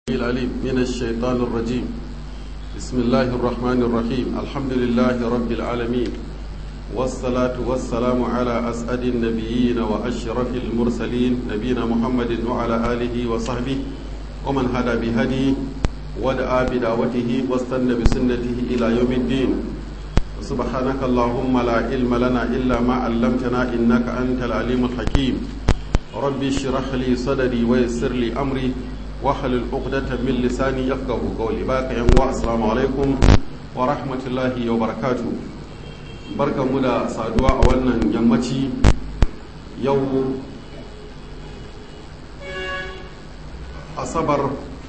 العليم من الشيطان الرجيم بسم الله الرحمن الرحيم الحمد لله رب العالمين والصلاة والسلام على أسعد النبيين وأشرف المرسلين نبينا محمد وعلى آله وصحبه ومن هدى بهديه ودعا بدعوته واستنى بسنته إلى يوم الدين سبحانك اللهم لا علم لنا إلا ما علمتنا إنك أنت العليم الحكيم ربي اشرح لي صدري ويسر لي أمري wahalul uqdatan min lisani yafqahu qawli baka yan wa assalamu alaikum wa rahmatullahi wa barakatuh barkanmu da saduwa a wannan yammaci yau asabar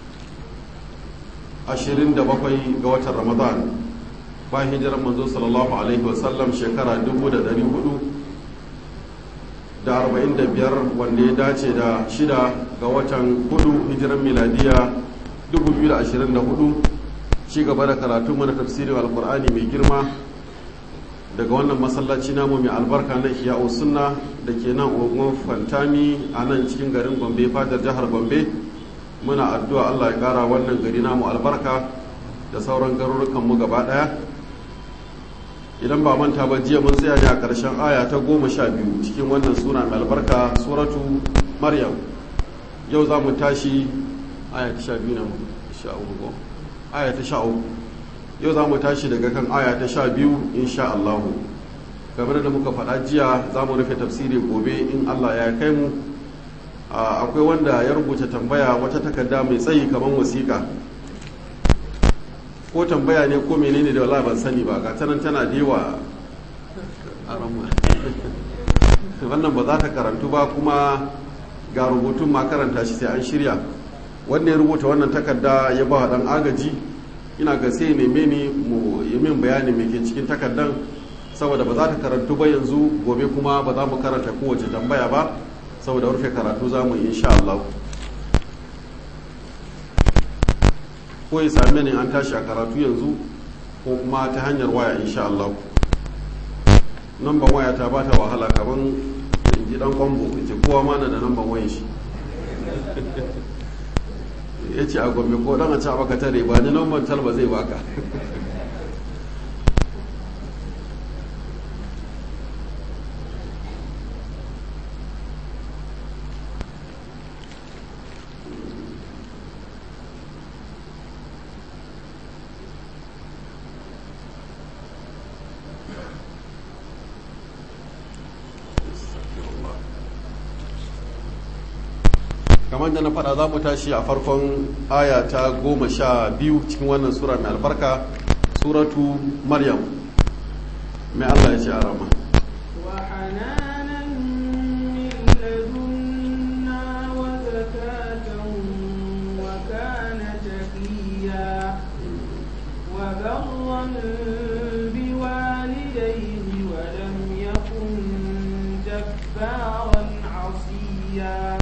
27 ga watan ramadan bayan hijirar manzo sallallahu alaihi wasallam shekara 1400 da arba'in da biyar wanda ya dace da shida ga watan hudu hijiran miladiya 2024 ci gaba da karatu mana tafsirin alkur'ani mai girma daga wannan masallaci namu mai albarka na iya sunna da ke nan ogun fantami a nan cikin garin gombe fadar jihar gombe muna addu'a allah ya kara wannan gari namu albarka da sauran garurukanmu gaba daya idan ba manta ba jiya mun tsaya ne a ƙarshen aya ta goma sha biyu cikin wannan sura mai albarka suratu maryam yau za mu tashi aya ta sha biyu na sha uku aya ta sha uku yau za mu tashi daga kan aya ta sha biyu insha Allahu kamar da muka faɗa jiya za mu rufe tafsiri gobe in Allah ya kai mu akwai wanda ya rubuta tambaya wata takarda mai tsayi kamar wasiƙa ko tambaya ne ko menene da wala ban sani ba ga tanan tana da yawa a wannan ba za ta karantu ba kuma ga rubutun ma karanta shi sai an shirya wanda ya rubuta wannan takarda ya ba dan agaji ina ga sai neme ni mu yi min bayani mai ke cikin takardan saboda ba za ta karantu ba yanzu gobe kuma ba za mu karanta kowace tambaya ba saboda rufe karatu za mu yi insha Allah ko ya same ni an tashi a karatu yanzu ko kuma ta hanyar waya insha Allah namban waya ta ba ta wahala kaman in ji dan kwambo ce kowa ma na da namban wayan shi ya ce a gombe ko dan a ci baka tare ba ni namban talba zai baka kamar da na faɗa za mu tashi a farkon aya ta goma sha biyu cikin wannan sura mai albarka suratu maryam mai allah ya ce a rama بوالديه ولم يكن جبارا عصيا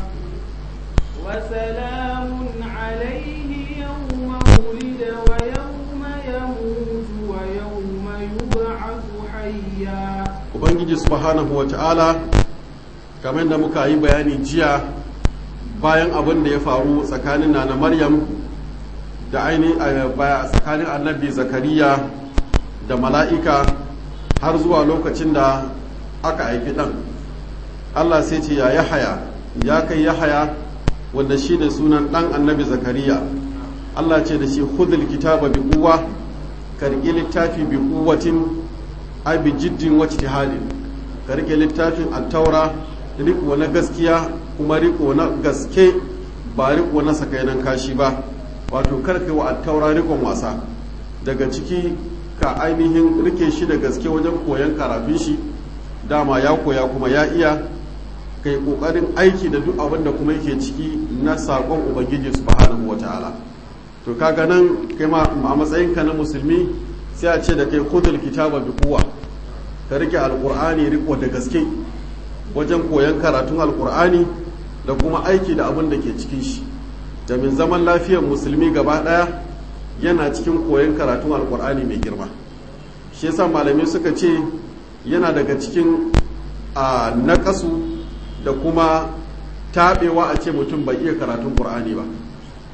وسلام عليه يوم ولد ويوم يموت ويوم يبعث حيا ubangiji subhanahu wa ta'ala kamar da muka yi bayani jiya bayan abin da ya faru tsakanin na maryam da ainihin tsakanin annabi zakariya da mala'ika har zuwa lokacin da aka haifi ɗan allah sai ce ya yahaya ya kai yahaya wanda shi ne sunan ɗan annabi zakariya allah ce da shi hudul kitaba bi kuwa karki littafi bi kuwatin ai bi jiddin wacce halin karki littafin attaura riko na gaskiya kuma riko na gaske ba riko na sakainan kashi ba wato karkai wa attaura rikon wasa daga ciki ka ainihin rike shi da gaske wajen koyon karatun shi dama ya koya kuma ya iya kai kokarin aiki da duk abin da kuma yake ciki na sakon ubangiji subhanahu wataala to kaga nan kai ma a matsayinka na musulmi sai a ce da kai khudul kitaba bi quwwa ka rike alqur'ani riko da gaske wajen koyon karatun alqur'ani da kuma aiki da abin da ke cikin shi domin zaman lafiyar musulmi gaba daya yana cikin koyon karatun alqur'ani mai girma shi yasa malamai suka ce yana daga cikin a naƙasu da kuma taɓewa a ce mutum bai iya karatun ƙur'ani ba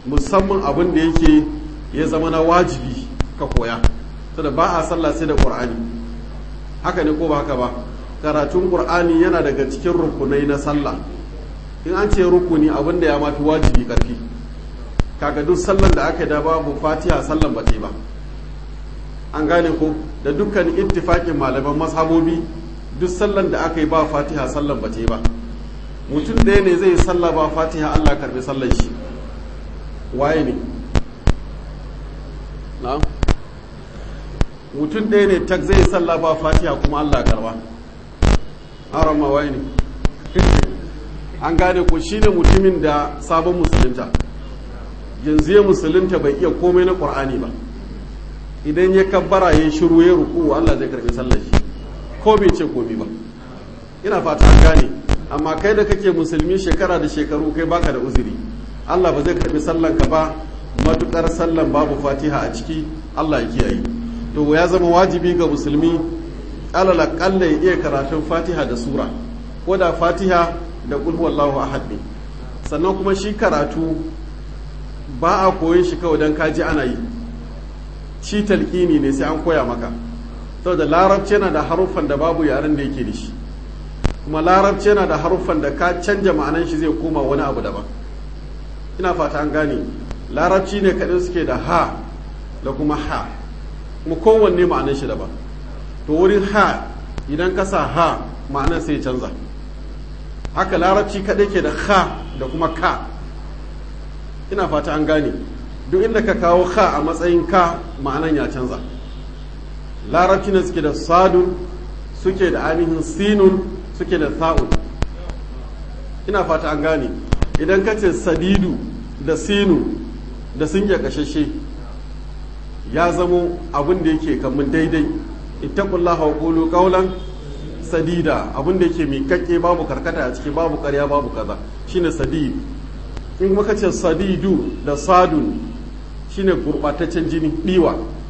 musamman abin da yake ya zama na wajibi ka koya saboda ba a sallah sai da qur'ani haka ne ko ba haka ba karatun qur'ani yana daga cikin rukunai na sallah in an ce rukuni abin da ya mafi wajibi karfi kaga duk sallan da aka da babu fatiha sallan ba ba an gane ko da dukkan ittifakin malaman mazhabobi duk sallan da aka yi ba fatiha sallan ba ba mutum ɗaya ne zai yi sallah ba fatiha allah karbi sallan shi waye ne na'am mutum ɗaya ne tak zai yi sallah ba fatiha kuma allah karba aron ma waye ne an gane ko shine mutumin da sabon musulunta yanzu ya musulunta bai iya komai na ƙur'ani ba idan ya kabbara ya shiru ya ruku Allah zai karbi sallar shi ko bai ce komi ba ina fata an gane amma kai da kake musulmi shekara da shekaru kai baka da uzuri Allah ba zai karbi sallan ka ba matukar sallan babu fatiha a ciki Allah ya kiyaye to ya zama wajibi ga musulmi alal aqalla ya iya karatun fatiha da sura ko da fatiha da qul huwallahu ahad ne sannan kuma shi karatu ba a koyon shi kawai don kaji ana yi shi talqini ne sai an koya maka saboda larabci yana da haruffan da babu yaren da yake da shi kuma larabci yana da haruffan da ka canja ma'anan shi zai koma wani abu daban ina fata an gane larabci ne kaɗai suke da ha da kuma ha kuma kowanne ma'anan shi daban to wurin ha idan ka sa ha ma'anan sai canza haka larabci kaɗai ke da ha da kuma ka ina fata an gane duk inda ka kawo ha a matsayin ka ma'anan ya canza larabci ne suke da sadun suke da ainihin sinun suke da sa'un ina fata an gane idan ka ce sadidu da sinu da sun ya kashashe ya zamo abin da yake kamun daidai ittaqullaha wa qulu qawlan sadida abin da yake miƙaƙƙe babu karkata a ciki babu ƙarya babu kaza shine sadid in kuma ce sadidu da sadun shine gurɓataccen jini ɗiwa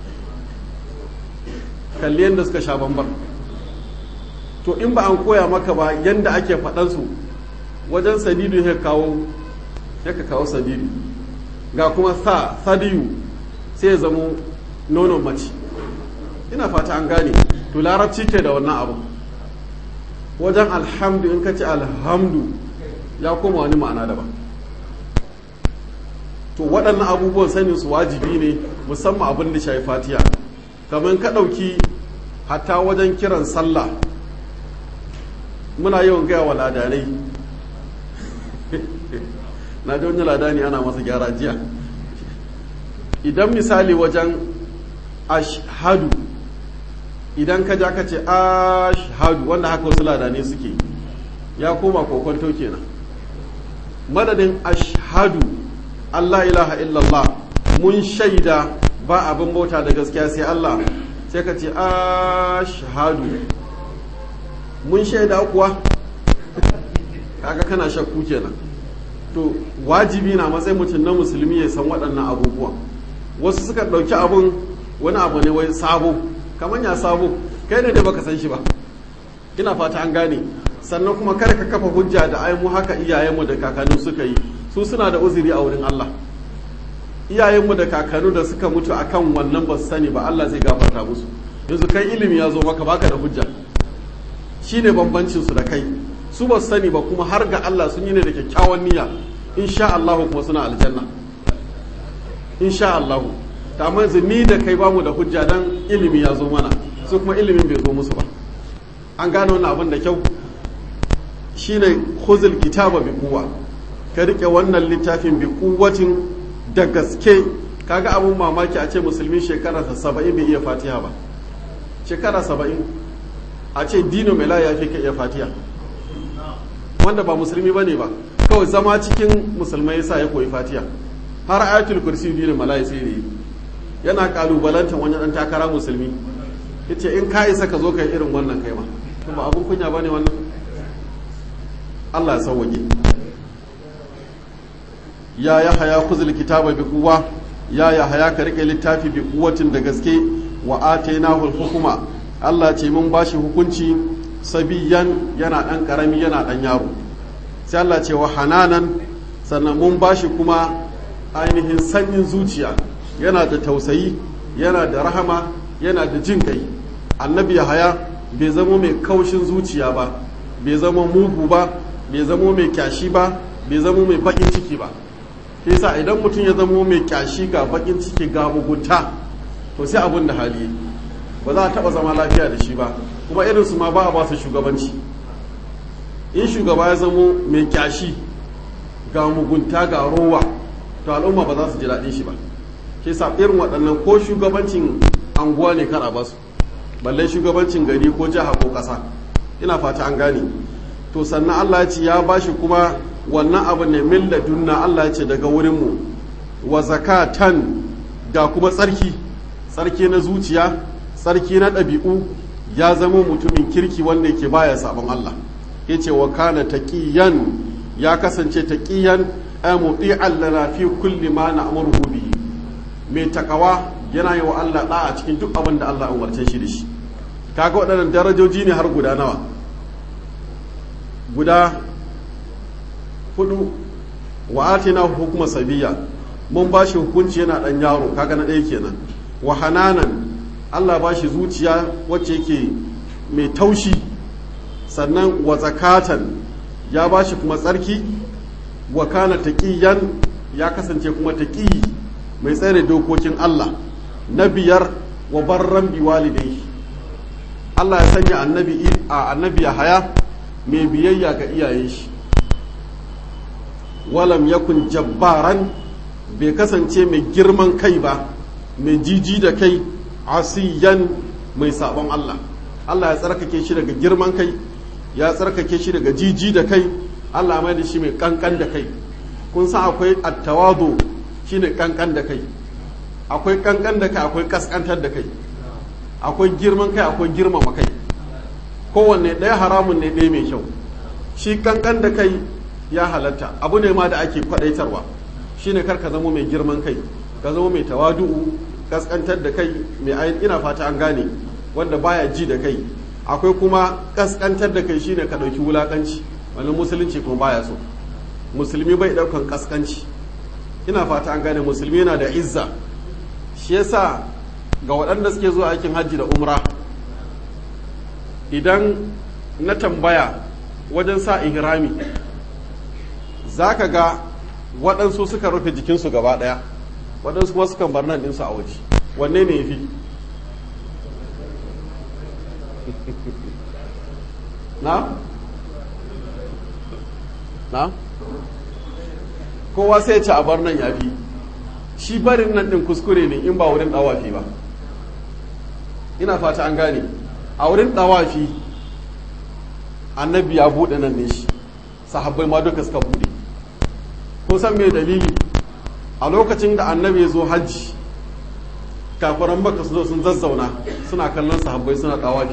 kalli yadda suka sha bamban to in ba an koya maka ba yadda ake faɗansu wajen sadidu ya kawo ya ka kawo sadidu ga kuma sa sadiyu sai ya zamo nonon mace ina fata an gane to larabci ke da wannan abu wajen alhamdu in ka ce alhamdu ya koma wani ma'ana daban to waɗannan abubuwan sanin su wajibi ne musamman abin da shafi fatiya kamar ka ɗauki hatta wajen kiran sallah muna yawan gaya wa ladanai na ji wani ladani ana masa gyara jiya idan misali wajen ashhadu idan ka ja ka ce ashhadu wanda haka wasu ladanai suke ya koma kokonto kenan madadin ashhadu Allah ilaha illallah mun shaida ba abin bauta da gaskiya sai Allah sai ka ce ashhadu mun shaida kuwa kaga kana shakku kenan to wajibi na matsayin mutum na musulmi ya san waɗannan abubuwan wasu suka ɗauki abun wani abu ne wai sabo kamar ya sabo kai ne da baka san shi ba ina fata an gane sannan kuma kada ka kafa hujja da ai mu haka iyayenmu da kakanni suka yi su suna da uzuri a wurin Allah iyayenmu da kakanni da suka mutu akan wannan ba su sani ba Allah zai gafarta musu yanzu kai ilimi ya zo maka baka da hujja shine bambancin su da kai su ba su sani ba kuma har ga Allah sun yi ne da kyakkyawan niyya insha Allah kuma suna aljanna insha Allah ta amma ni da kai bamu da hujja dan ilimi ya zo mana su kuma ilimin bai zo musu ba an gane wannan abin da kyau shine khuzul kitaba bi quwwa ka rike wannan littafin bi quwwatin da gaske kaga abun mamaki a ce musulmi shekara 70 bai iya fatiha ba shekara 70 a ce dino mela ya fi ka iya fatiha wanda ba musulmi bane ba kawai zama cikin musulmai yasa ya koyi fatiha har ayatul kursi dino mala ya sai yi yana kalubalantar wani dan takara musulmi yace in ka isa ka zo kai irin wannan kai ma kuma abun kunya bane wannan Allah ya sauwaje ya ya haya kuzul kitaba bi quwwa ya ya haya ka rike littafi bi quwwatin da gaske wa atainahu hukuma Allah ce mun bashi hukunci sabiyan yana dan karami yana dan yaro sai Allah ce wa hananan sannan mun bashi kuma ainihin sanyin zuciya yana da tausayi yana da rahama yana da jin kai annabi haya bai zamo mai kaushin zuciya ba bai zama mugu ba bai zamo mai kyashi ba bai zamo mai bakin ciki ba yasa idan mutum ya zamo mai kyashi ga bakin ciki ga mugunta to sai abin da hali ba za a taba zama lafiya da shi ba kuma irinsu ma ba a ba su shugabanci in shugaba ya zamo mai kyashi ga mugunta ga rowa to al'umma ba za su ji daɗin shi ba ke sa irin waɗannan ko shugabancin anguwa ne kar a basu balle shugabancin gari ko jiha ko ƙasa ina fata an gane to sannan Allah ya ce ya bashi kuma wannan abu ne min ladunna Allah ya ce daga wurinmu wa zakatan ga kuma tsarki tsarki na zuciya tsarki na ɗabi'u ya zama mutumin kirki wanda yake baya sabon Allah ya ce wa kana taqiyan ya kasance taqiyan ay muti'an lana fi kulli ma na'muruhu bihi mai takawa yana yi wa Allah da a cikin duk abin da Allah umarce shi da shi kaga waɗannan darajoji ne har guda nawa guda hudu wa atina hukuma sabiya mun ba shi hukunci yana ɗan yaro kaga na ɗaya kenan wa hananan Allah ba shi zuciya wacce yake mai taushi sannan wa zakatan ya ba shi kuma tsarki wa kana taqiyan ya kasance kuma taqi mai tsare dokokin Allah na biyar wa barran bi walidai Allah ya sanya annabi a annabi haya mai biyayya ga iyayen shi walam yakun jabbaran bai kasance mai girman kai ba mai jiji da kai asiyan mai sabon Allah Allah ya tsarkake shi daga girman kai ya tsarkake shi daga jiji da kai Allah mai da shi mai kankan da kai kun san akwai attawadu shine kankan da kai akwai kankan da kai akwai kaskantar da kai akwai girman kai akwai girmama kai kowanne ɗaya haramun ne ɗaya mai kyau shi kankan da kai ya halatta abu ne ma da ake kwadaitarwa shine kar ka zama mai girman kai ka zama mai tawadu'u kaskantar da kai mai ayin ina fata an gane wanda baya ji da kai akwai kuma kaskantar da kai shine ka ɗauki wulakanci wani musulunci kuma baya so musulmi bai ɗaukan kaskanci ina fata an gane musulmi yana da izza shi yasa ga waɗanda suke zuwa aikin hajji da umra idan na tambaya wajen sa ihrami za ka ga waɗansu suka rufe jikinsu gaba ɗaya waɗansu kuma sukan bar nan ɗinsu a waje wanne ne ya fi na? na? kowa sai ce a bar nan ya fi shi barin nan ɗin kuskure ne in ba wurin ɗawafi ba ina fata an gane a wurin ɗawafi annabi ya buɗe nan ne shi sahabbai ma duka suka buɗe kun san me dalili a lokacin da annabi ya zo hajji kafiran baka su zo sun zazzauna suna kallon sahabbai suna ɗawafi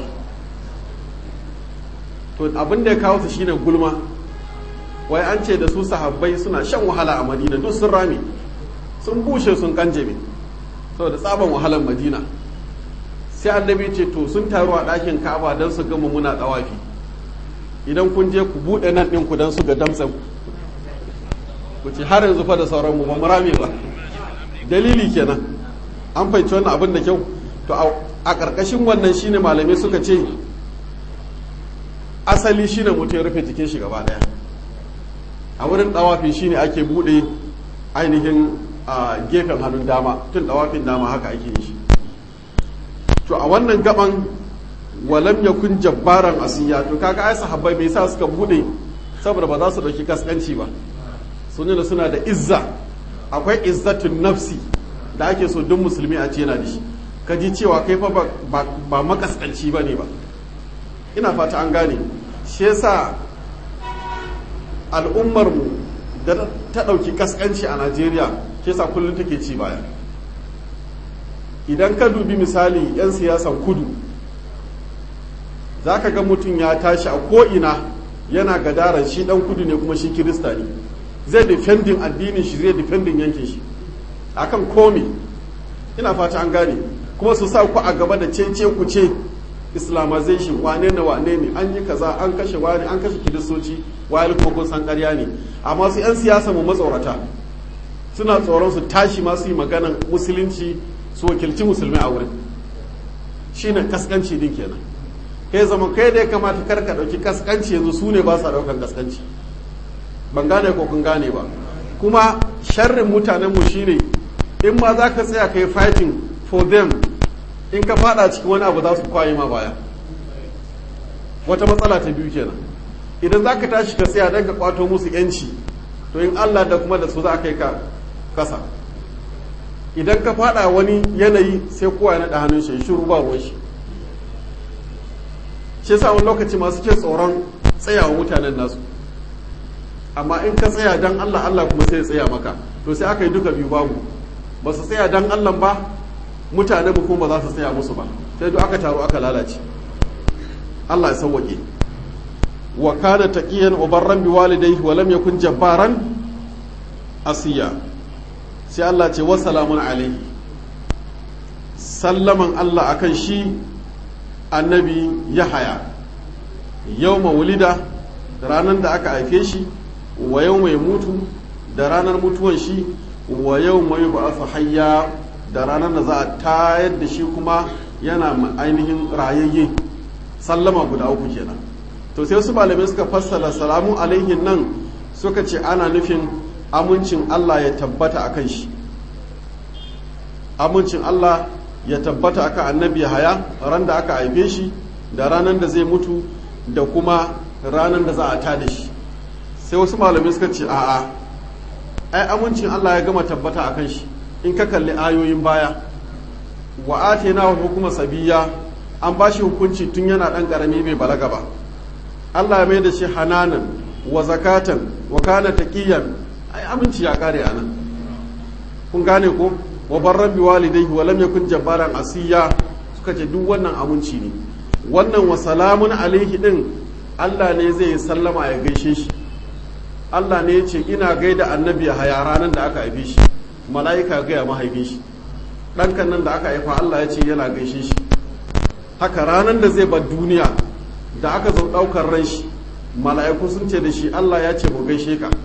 to abin da ya kawo su shine gulma wai an ce da su sahabbai suna shan wahala a madina duk sun rame sun bushe sun kanjame saboda tsaban wahalar madina sai annabi ce to sun taru a ɗakin ka'aba don su gama muna ɗawafi idan kun je ku buɗe nan ɗin ku don su ga damsan ku ce har yanzu fa da sauran mu ba mu rame ba dalili kenan an fahimci wannan abin da kyau to a ƙarƙashin wannan shine malamai suka ce asali shine mutum ya rufe jikin shi gaba ɗaya a wurin ɗawafi shine ake buɗe ainihin a gefen hannun dama tun ɗawafin dama haka ake yi shi to a wannan gaban walam yakun jabbaran asiya to kaga ai sahabbai me yasa suka bude saboda ba za su dauki kaskanci ba sun da suna da izza akwai izzatun nafsi da ake so duk musulmi a ce yana da shi ka ji cewa kai fa ba makaskanci ba ne ba ina fata an gane shi yasa al'ummar mu da ta dauki kaskanci a Najeriya shi yasa kullum take ci baya idan ka dubi misali 'yan siyasan kudu za ka ga mutum ya tashi a ko'ina yana gadaran shi dan kudu ne kuma shi kirista ne zai defending addinin shi zai defending yankin shi akan komi ina fata an gane kuma su sa ku a gaba da cece ku ce islamization wane ne wane ne an yi kaza an kashe wani an kashe kiristoci wayar kuma kun san karya ne amma su 'yan siyasa mu matsorata suna tsoron su tashi masu yi maganan musulunci su wakilci musulmi a wurin shine kaskanci din kenan kai zama kai da ya kamata kar ka ɗauki kaskanci yanzu su ne ba sa ɗaukan kaskanci ban gane ko kun gane ba kuma sharrin mutanenmu shine in ma za ka tsaya ka yi fighting for them in ka fada cikin wani abu za su kwaye ma baya wata matsala ta biyu kenan idan za ka tashi ka tsaya don ka kwato musu yanci to in allah da kuma da su za a kai ka kasa idan ka fada wani yanayi sai kowa ya naɗa hannun shi shiru ba ruwan shi shi sa wani lokaci masu ke tsoron tsayawa mutanen nasu amma in ka tsaya dan Allah Allah kuma sai ya tsaya maka to sai aka yi duka biyu babu ba su tsaya dan Allah ba mutane mu kuma ba za su tsaya musu ba sai duk aka taru aka lalace Allah ya sauwake wa kana taqiyan ubarran bi walidayhi wa lam yakun jabbaran asiya sai Allah ce wa salamun alaihi sallaman Allah akan shi annabi Yahaya yawma wulida ranar da aka haife shi wa yau mai mutu da ranar mutuwan shi wa yau mai ba hayya da ranar da za a tayar da shi kuma yana ainihin rayayye sallama guda uku kenan to sai wasu malamai suka fassara salamu alaihin nan suka ce ana nufin amincin Allah ya tabbata a kan shi amincin Allah ya tabbata akan annabi haya ran da aka haife shi da ranar da zai mutu da kuma ranar da za a tada shi sai wasu malamai suka ce a'a ai amincin Allah ya gama tabbata a kan shi in ka kalli ayoyin baya wa atena wa hukuma sabiya an ba shi hukunci tun yana dan karami bai balaga ba Allah ya mai da shi hananan wa zakatan wa kana taqiyan ai aminci ya kare anan kun gane ko wa barran bi walidayhi wa lam yakun jabbaran asiya suka ce duk wannan aminci ne wannan wa salamun alaihi din Allah ne zai sallama ya gaishe shi Allah ne ya ce ina gaida annabi haya ranar da aka haife shi mala'ika gaya mahaifin shi ɗankan nan da aka haifa Allah ya ce yana gaishe shi haka ranar da zai bar duniya da aka zo ɗaukar ran shi mala'iku sun ce da shi Allah ya ce mu gaishe ka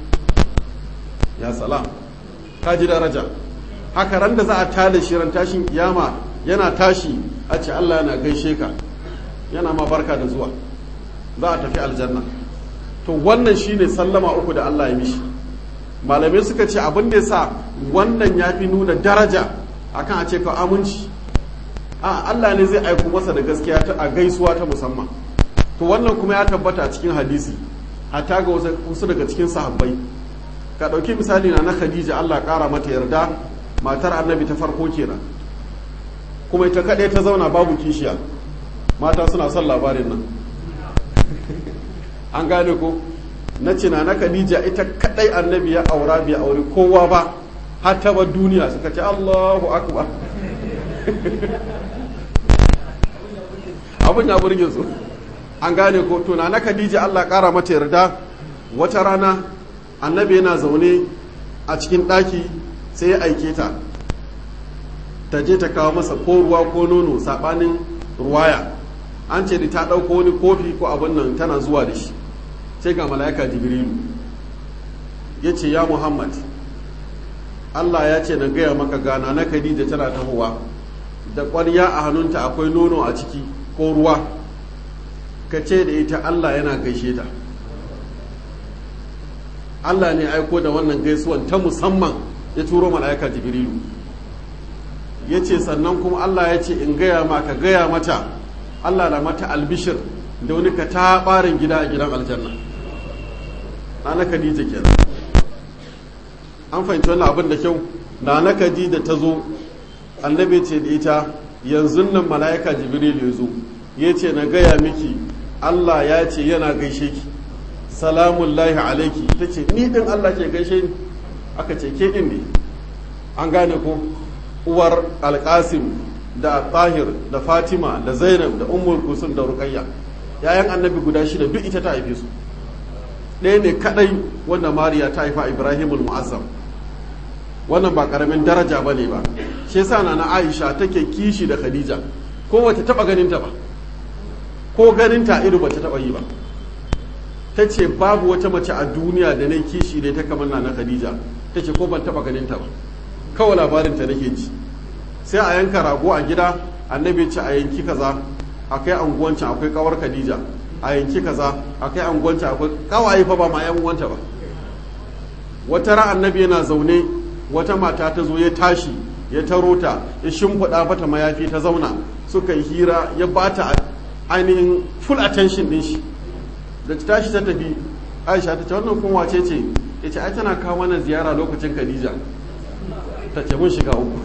ya salam ka ji daraja haka ran da za a tada shi ran tashin kiyama yana tashi a ce Allah yana gaishe ka yana ma barka da zuwa za a tafi aljanna to wannan shine sallama uku da Allah ya mishi malamai suka ce abin da yasa wannan ya fi nuna daraja akan a ce ka aminci a Allah ne zai aiko masa da gaskiya ta a gaisuwa ta musamman to wannan kuma ya tabbata a cikin hadisi hatta ga wasu daga cikin sahabbai ka ɗauki misali na na Khadija Allah ƙara mata yarda matar annabi ta farko kenan kuma ita kaɗai ta zauna babu kishiya mata suna son labarin nan an gane ko na cina na khadija ita kadai annabi ya aura bai aure kowa ba har ta bar duniya suka ce Allahu akbar abin ya burge su an gane ko to na khadija Allah kara mata yarda wata rana annabi yana zaune a cikin daki sai ya aike ta ta je ta kawo masa ko ruwa ko nono sabanin ruwaya an ce da ta ɗauko wani kofi ko abin nan tana zuwa da shi sai ga mala'ika jibrilu ya ce ya muhammad allah ya ce na gaya maka gana na khadija tana tahowa da ƙwarya a hannunta akwai nono a ciki ko ruwa ka ce da ita allah yana gaishe ta allah ne aiko da wannan gaisuwan ta musamman ya turo mala'ika jibrilu ya ce sannan kuma allah ya ce in gaya ma ka gaya mata allah na mata albishir da wani ka ta ɓarin gida a gidan aljanna na khadija kenan an fahimci wannan abin da kyau na na khadija ta zo annabi ce da ita yanzu nan mala'ika jibril ya zo ya ce na gaya miki allah ya ce yana gaishe ki salamun lahi alaiki ta ce ni din allah ke gaishe ni aka ce ke din ne an gane ko uwar alkasim da tahir da fatima da zainab da ummul kusum da ruqayya yayan annabi guda shida duk ita ta haife su ɗaya ne kadai wanda mariya ta haifa ibrahimul mu'azzam wannan ba karamin daraja ba ne ba shi yasa na aisha take kishi da khadija ko wata taba ganinta ba ko ganinta ido bata taba yi ba ta ce babu wata mace a duniya da na kishi da ta kamar na khadija ta ce ko ban taba ganin ta ba kawai labarin ta nake ji sai a yanka rago a gida annabi ce a yanki kaza akai anguwancin akwai kawar khadija a yanki kaza akai anguwancin akwai kawaye fa ba ma yan uwanta ba wata ran annabi yana zaune wata mata ta zo ya tashi ya taro ta ya shimfiɗa mata mayafi ta zauna suka yi hira ya bata ainihin full attention din shi da ta tashi ta tafi aisha ta ce wannan kun wace ce ya ce ai tana kawo mana ziyara lokacin khadija ta ce mun shiga uku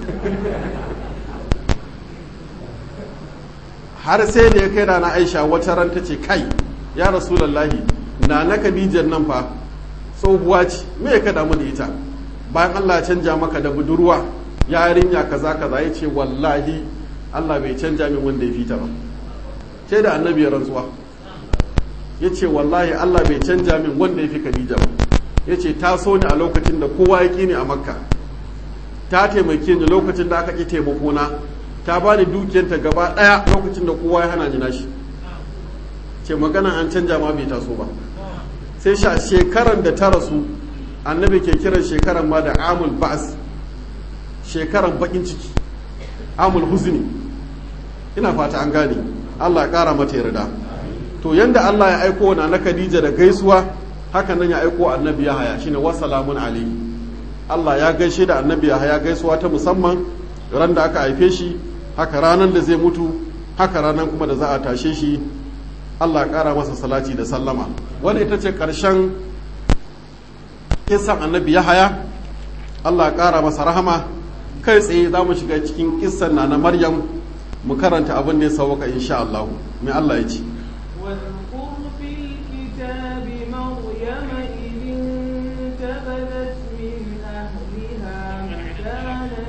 har sai da ya kai rana aisha wata ran ta ce kai ya rasulallahi na na khadijar nan fa tsohuwa ce me ya kada mu da ita bayan allah canja maka da budurwa yarinya kaza kaza ya ce wallahi allah bai canja min wanda ya fita ba sai da annabi ya rantsuwa ya ce wallahi Allah bai canja min wanda ya fi Khadija ba ya ce ta so ni a lokacin da kowa ya ni a makka ta taimake ni lokacin da aka ƙi taimakona ta ba ni dukiyanta gaba ɗaya lokacin da kowa ya hana ni nashi ce magana an canja ma bai taso ba sai sha shekaran da ta rasu annabi ke kiran shekaran ma da amul ba'as shekaran bakin ciki amul huzni ina fata an gane Allah ya ƙara mata yarda to yanda Allah ya aiko na na Khadija da gaisuwa haka nan ya aiko annabi Yahaya shine wasalamun alayhi Allah ya gaishe da annabi Yahaya gaisuwa ta musamman ran da aka haife shi haka ranan da zai mutu haka ranan kuma da za a tashe shi Allah ya kara masa salati da sallama wanda ita ce karshen kissan annabi Yahaya Allah ya kara masa rahama kai tsaye za mu shiga cikin kissan na na Maryam mu karanta abin da ya sauka insha Allah mai Allah ya ce واذكر في الكتاب مريم إذ انتبذت من أهلها مكانا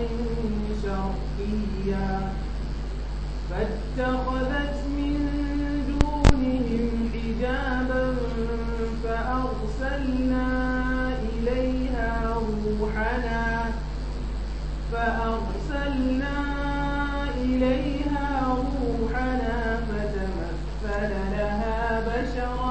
شرقيا فاتخذت من دونهم حجابا فأرسلنا إليها روحنا فأرسلنا إليها روحنا فتمثل لها بشرا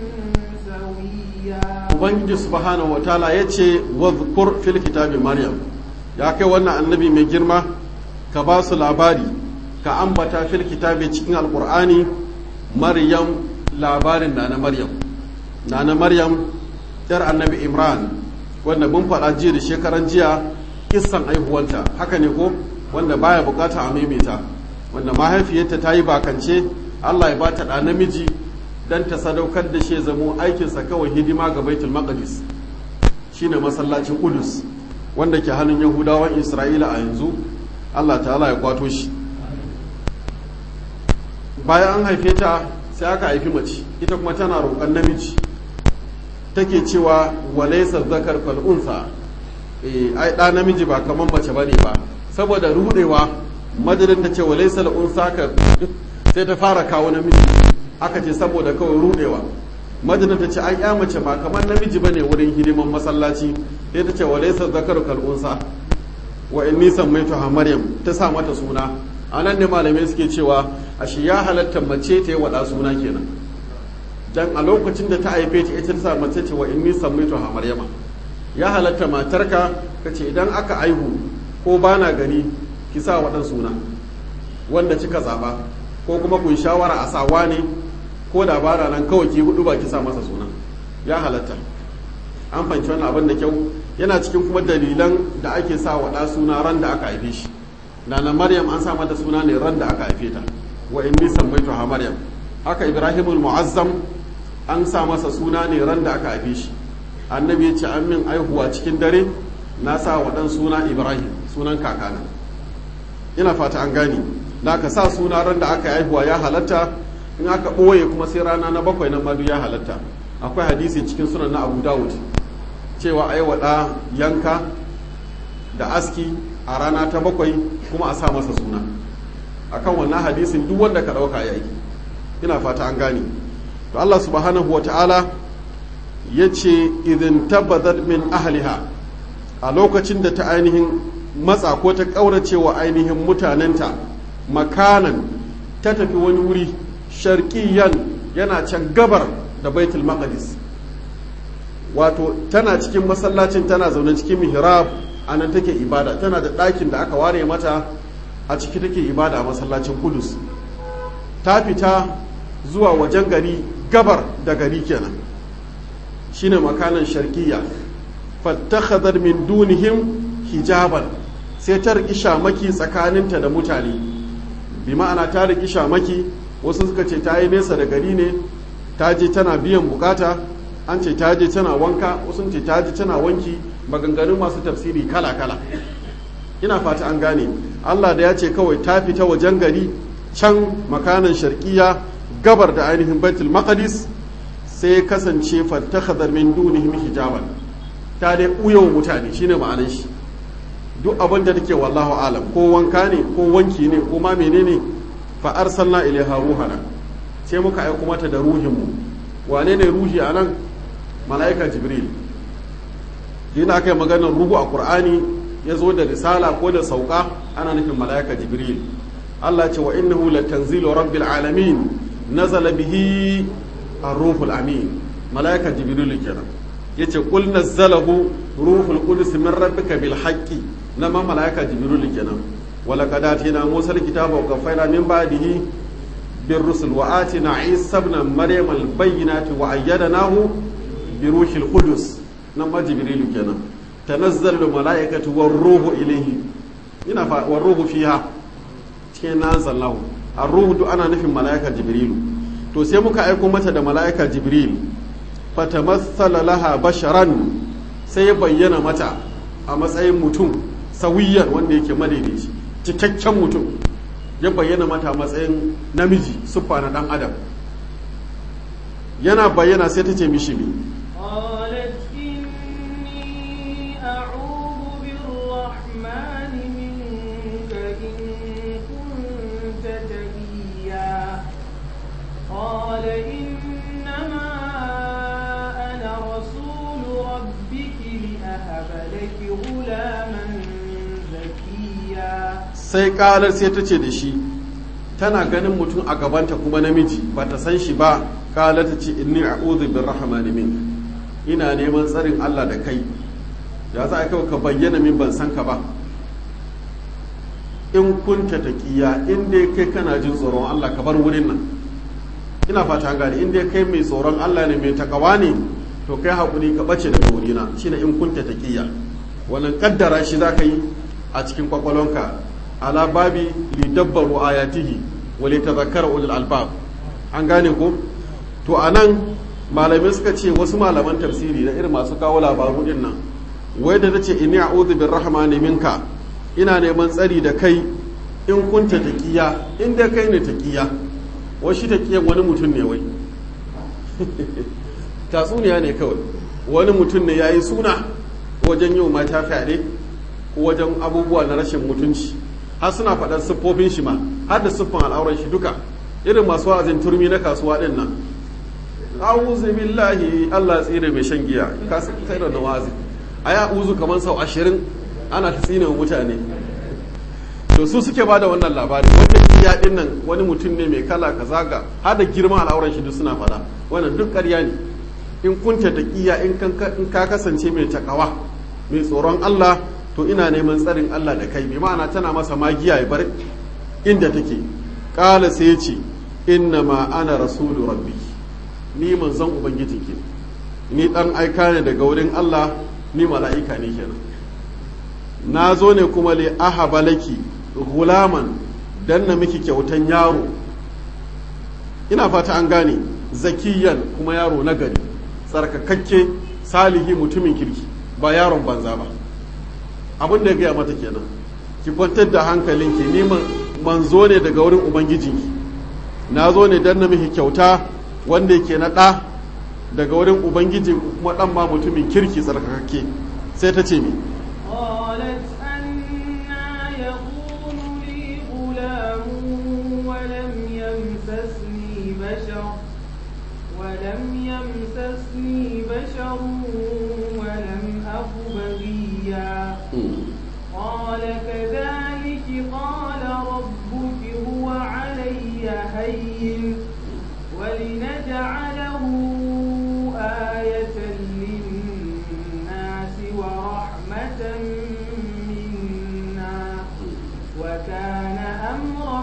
سويا ubangiji subhanahu wataala ya ce wadhkur fil kitabi maryam ya kai wannan annabi mai girma ka ba su labari ka ambata fil kitabi cikin alqur'ani maryam labarin na na maryam na na maryam yar annabi imran wanda mun faɗa jiya da shekaran jiya kissan aihuwanta haka ne ko wanda baya bukata a maimaita wanda mahaifiyarta ta yi bakance allah ya bata ɗa namiji dan ta sadaukar da shi zamo aikinsa kawai hidima ga baitul maqdis shine masallacin kudus wanda ke hannun yahudawan isra'ila a yanzu allah ta'ala ya kwato shi bayan an haife ta sai aka haifi mace ita kuma tana roƙon namiji take cewa walaisa zakar kal unsa eh ai da namiji ba kaman mace bane ba saboda rudewa madadin ta ce walaisa al unsa ka sai ta fara kawo namiji aka ce saboda kawai rudewa madina ta ce an ya mace ba kamar namiji ba ne wurin hidiman masallaci sai ta ce wa laisa zakaru kal'unsa wa inni sammaitu ha maryam ta sa mata suna a nan ne malamai suke cewa a shi ya halatta mace ta yi wada suna kenan dan a lokacin da ta haife ta ita ta sa mace ce wa inni sammaitu ha maryama ya halatta matarka ka ce idan aka aihu ko bana gani ki sa waɗan suna wanda kika zaba ko kuma kun shawara a sawa ne ko da bara nan kawai ki hudu ba ki sa masa suna ya halatta an fahimci wannan abin da kyau yana cikin kuma dalilan da ake sa wa ɗa suna ran da aka haife shi nana maryam an sa mata suna ne ran da aka haife ta wa inni sammaitu ha maryam haka ibrahimul mu'azzam an sa masa suna ne ran da aka haife shi annabi ya ce an min aihuwa cikin dare na sa wa ɗan suna ibrahim sunan kakana ina fata an gane da aka sa suna ran da aka haihuwa ya halatta in aka ɓoye kuma sai rana na bakwai nan madu ya halatta akwai hadisi cikin sunan na abu dawud cewa a yi waɗa yanka da aski a rana ta bakwai kuma a sa masa suna akan wannan hadisin duk wanda ka ɗauka ya yi ina fata an gane to allah subhanahu wa ta'ala ya ce idin tabbatar min ahliha a lokacin da ta ainihin matsa ko ta ƙauracewa ainihin mutanenta makanan ta tafi wani wuri sharkiyan yana can gabar da baitul maqdis wato tana cikin masallacin tana zaune cikin mihrab a nan take ibada tana da ɗakin da aka ware mata a ciki take ibada a masallacin kudus ta fita zuwa wajen gari gabar da gari kenan shine makanan sharkiya fattakhadar min dunihim hijaban sai ta riki shamaki tsakaninta da mutane bi ma'ana ta riki shamaki wasu suka ce ta yi nesa da gari ne ta je tana biyan bukata an ce ta je tana wanka wasu ce ta je tana wanki maganganun masu tafsiri kala-kala ina fata an gane allah da ya ce kawai ta fita wajen gari can makanan sharkiya gabar da ainihin baitul maqdis sai kasance fattakhadar min dunihim hijaban ta dai uyo mutane shine ma'anar shi duk abin da take wallahu alam ko wanka ne ko wanki ne ko ma menene fa arsalna ilaiha ruhana sai muka aiko mata da ruhin mu wane ne ruhi anan mala'ika jibril yana aka yi maganar ruhu a qur'ani ya zo da risala ko da sauka ana nufin mala'ika jibril Allah ce wa innahu latanzilu rabbil alamin nazala bihi ar-ruhul amin mala'ika jibril kenan yace qul nazzalahu ruhul qudus min rabbika bil haqqi nama mala'ika jibril kenan wala qad atina musa al-kitaba wa qaffayna min ba'dihi bir rusul wa atina isa ibn maryam al-bayyinati wa ayyadnahu bi ruhil qudus nama jibril kenan tanazzalu mala'ikatu war ruhu ilayhi ina fa war ruhu fiha cikin nazallahu ar-ruhu duk ana nufin mala'ika jibrilu to sai muka aiko mata da mala'ika jibril fatamassala laha basharan sai ya bayyana mata a matsayin mutum sawiyar wanda yake madaidaici cikakken mutum ya bayyana mata a matsayin namiji siffa na dan adam yana bayyana sai ta ce mishi me قالت إني أعوذ بالرحمن منك إن كنت تقيا قال إنما أنا رسول ربك لأهب لك غلاما زكيا sai kalar sai ta ce da shi tana ganin mutum a gabanta kuma namiji ba ta san shi ba kalar ta ce inni a'udhu birrahmani minka ina neman tsarin Allah da kai ya za a kai ka bayyana min ban san ka ba in kunta taqiya in dai kai kana jin tsoron Allah ka bar wurin nan ina fata gane in dai kai mai tsoron Allah ne mai takawa ne to kai hakuri ka bace daga wurina shine in kunta taqiya wannan kaddara shi zaka yi a cikin kwakwalonka ala babi li dabbaru ayatihi wa li tadhakkara ulul albab an gane ko to anan malamai suka ce wasu malaman tafsiri na irin masu kawo labaru din nan wai da tace inni a'udhu birrahmani minka ina neman tsari da kai in kunta taqiya in da kai ne taqiya wai shi taqiyan wani mutum ne wai tatsuniya ne kawai wani mutum ne yayi suna wajen yau mata fyaɗe ko wajen abubuwa na rashin mutunci har suna faɗar siffofin shi ma har da siffan al'auran shi duka irin masu wa'azin turmi na kasuwa din nan a'udhu billahi Allah tsire mai shan giya ka sai da nawazi ayi a'udhu kaman sau ashirin ana ta tsine wa mutane to su suke bada wannan labari wanda giya din nan wani mutum ne mai kala kaza ga har da girman al'auran shi duk suna fada wannan duk ƙarya ne in kunta taqiya in in ka kasance mai takawa mai tsoron Allah to ina neman tsarin Allah da kai bi ma'ana tana masa magiya ya bar inda take qala sai ya ce inna ma ana rasulu rabbi ni manzon ubangiji ke ni dan aika ne daga wurin Allah ni mala'ika ne kenan na zo ne kuma li ahaba laki gulaman dan na miki kyautan yaro ina fata an gane zakiyan kuma yaro na gari tsarkakakke salihi mutumin kirki ba yaron banza ba abin da ya gaya mata kenan ki kwantar da hankalinki ni manzo ne daga wurin ubangijinki na zo ne dan na miki kyauta wanda yake na ɗa daga wurin ubangiji kuma ɗan ma mutumin kirki tsarkakakke sai ta ce mi قالت أنا يكون لي غلام ولم يمسسني بشر ولم يمسسني بشر ولم أك بغيا قال كذلك قال ربك هو علي هين ولنجعله آية وكان أمرا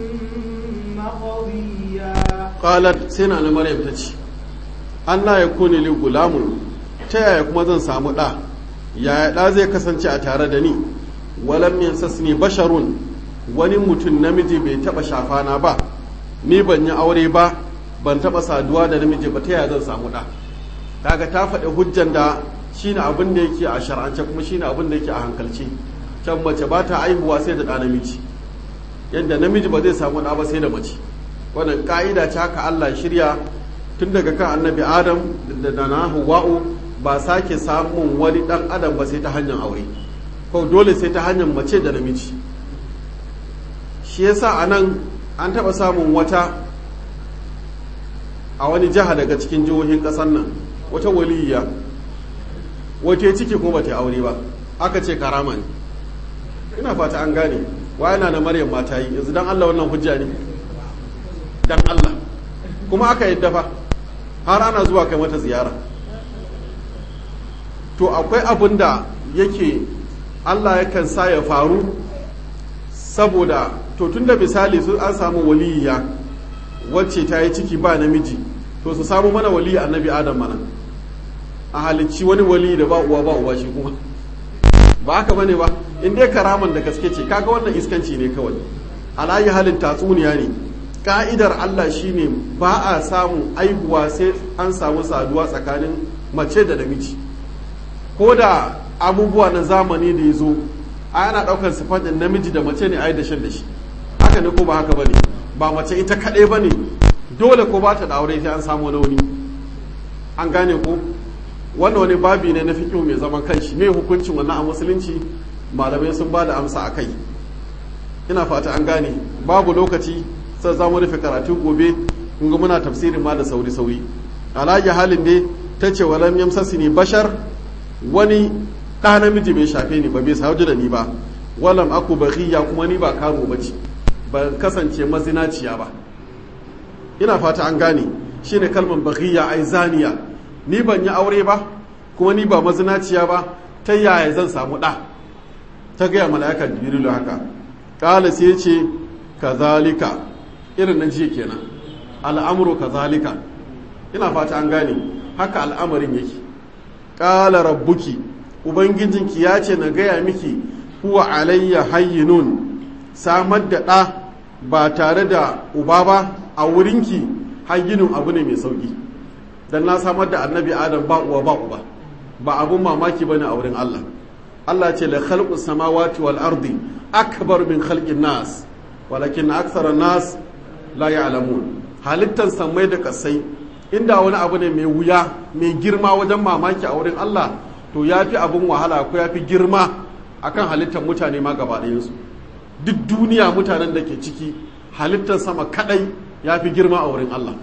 مقضيا qalat sai na maryam ta ce Allah ya kone li gulamun ta yaya kuma zan samu ɗa yaya ɗa zai kasance a tare da ni walam yansasni basharun wani mutum namiji bai taɓa shafana ba ni ban yi aure ba ban taɓa saduwa da namiji ba ta yaya zan samu ɗa kaga ta faɗi hujjan da shine abin da yake a shar'ance kuma shine abin da yake a hankalci can mace ba ta aihuwa sai da ɗa namiji yadda namiji ba zai samu ɗa ba sai da mace wannan ka'ida ce haka Allah shirya tun daga kan annabi Adam da na Hawwa'u ba sake samun wani dan adam ba sai ta hanyar aure ko dole sai ta hanyar mace da namiji shi yasa anan an taba samun wata a wani jiha daga cikin jihohin kasar nan wata waliyya wata ciki kuma bata aure ba aka ce karama ne ina fata an gane wa yana na maryam mata yi yanzu dan Allah wannan hujja ne dan Allah kuma aka yadda fa har ana zuwa kai mata ziyara to akwai abin da yake Allah yakan sa ya faru saboda to tunda misali su an samu waliya wacce ta yi ciki ba namiji to su samu mana waliya annabi adam mana a halicci wani wali da ba uwa ba uwa shi kuma ba haka bane ba in dai karaman da gaske ce kaga wannan iskanci ne kawai alayi halin tatsuniya ne ka'idar Allah shine ba a samun aihuwa sai an samu saduwa tsakanin mace da namiji ko da abubuwa na zamani da ya zo ana ɗaukar sifatin namiji da mace ne a yi da shan da shi haka ne ko ba haka bane ba mace ita kaɗai ba ne dole ko ba ta da aure sai an samu wani an gane ko wannan wani babi ne na fikihu mai zaman kanshi mai hukuncin wannan a musulunci malamai sun ba da amsa a kai ina fata an gane babu lokaci sai za mu rufe karatu gobe in ga muna tafsirin ma da sauri sauri alaji halin dai ta ce walam yamsasi ni bashar wani ɗa namiji bai shafe ni ba bai sauji da ni ba walam aku baghiya kuma ni ba karo bace ban kasance mazinaciya ba ina fata an gane shine kalmar baghiya ai zaniya ni ban yi aure ba kuma ni ba mazinaciya ba ta yaya zan samu ɗa ta gaya mala'ika jibrilu haka ƙala sai ce kazalika irin na jiya kenan al'amuru kazalika ina fata an gane haka al'amarin yake ƙala rabbuki ubangijinki ya ce na gaya miki huwa alayya hayyinun samar da ɗa ba tare da uba ba a wurinki hayyinun abu ne mai sauƙi don na samar da annabi adam ba uwa ba uba ba abun mamaki ba ne a wurin allah allah ce la khalqus samawati wal ardi akbar min khalqin nas walakin akthara nas la ya'lamun halittan samai da kasai inda wani abu ne mai wuya mai girma wajen mamaki a wurin Allah to ya fi abin wahala ko ya fi girma akan halittar mutane ma gaba ɗayansu duk duniya mutanen da ke ciki halittar sama kadai ya fi girma a wurin Allah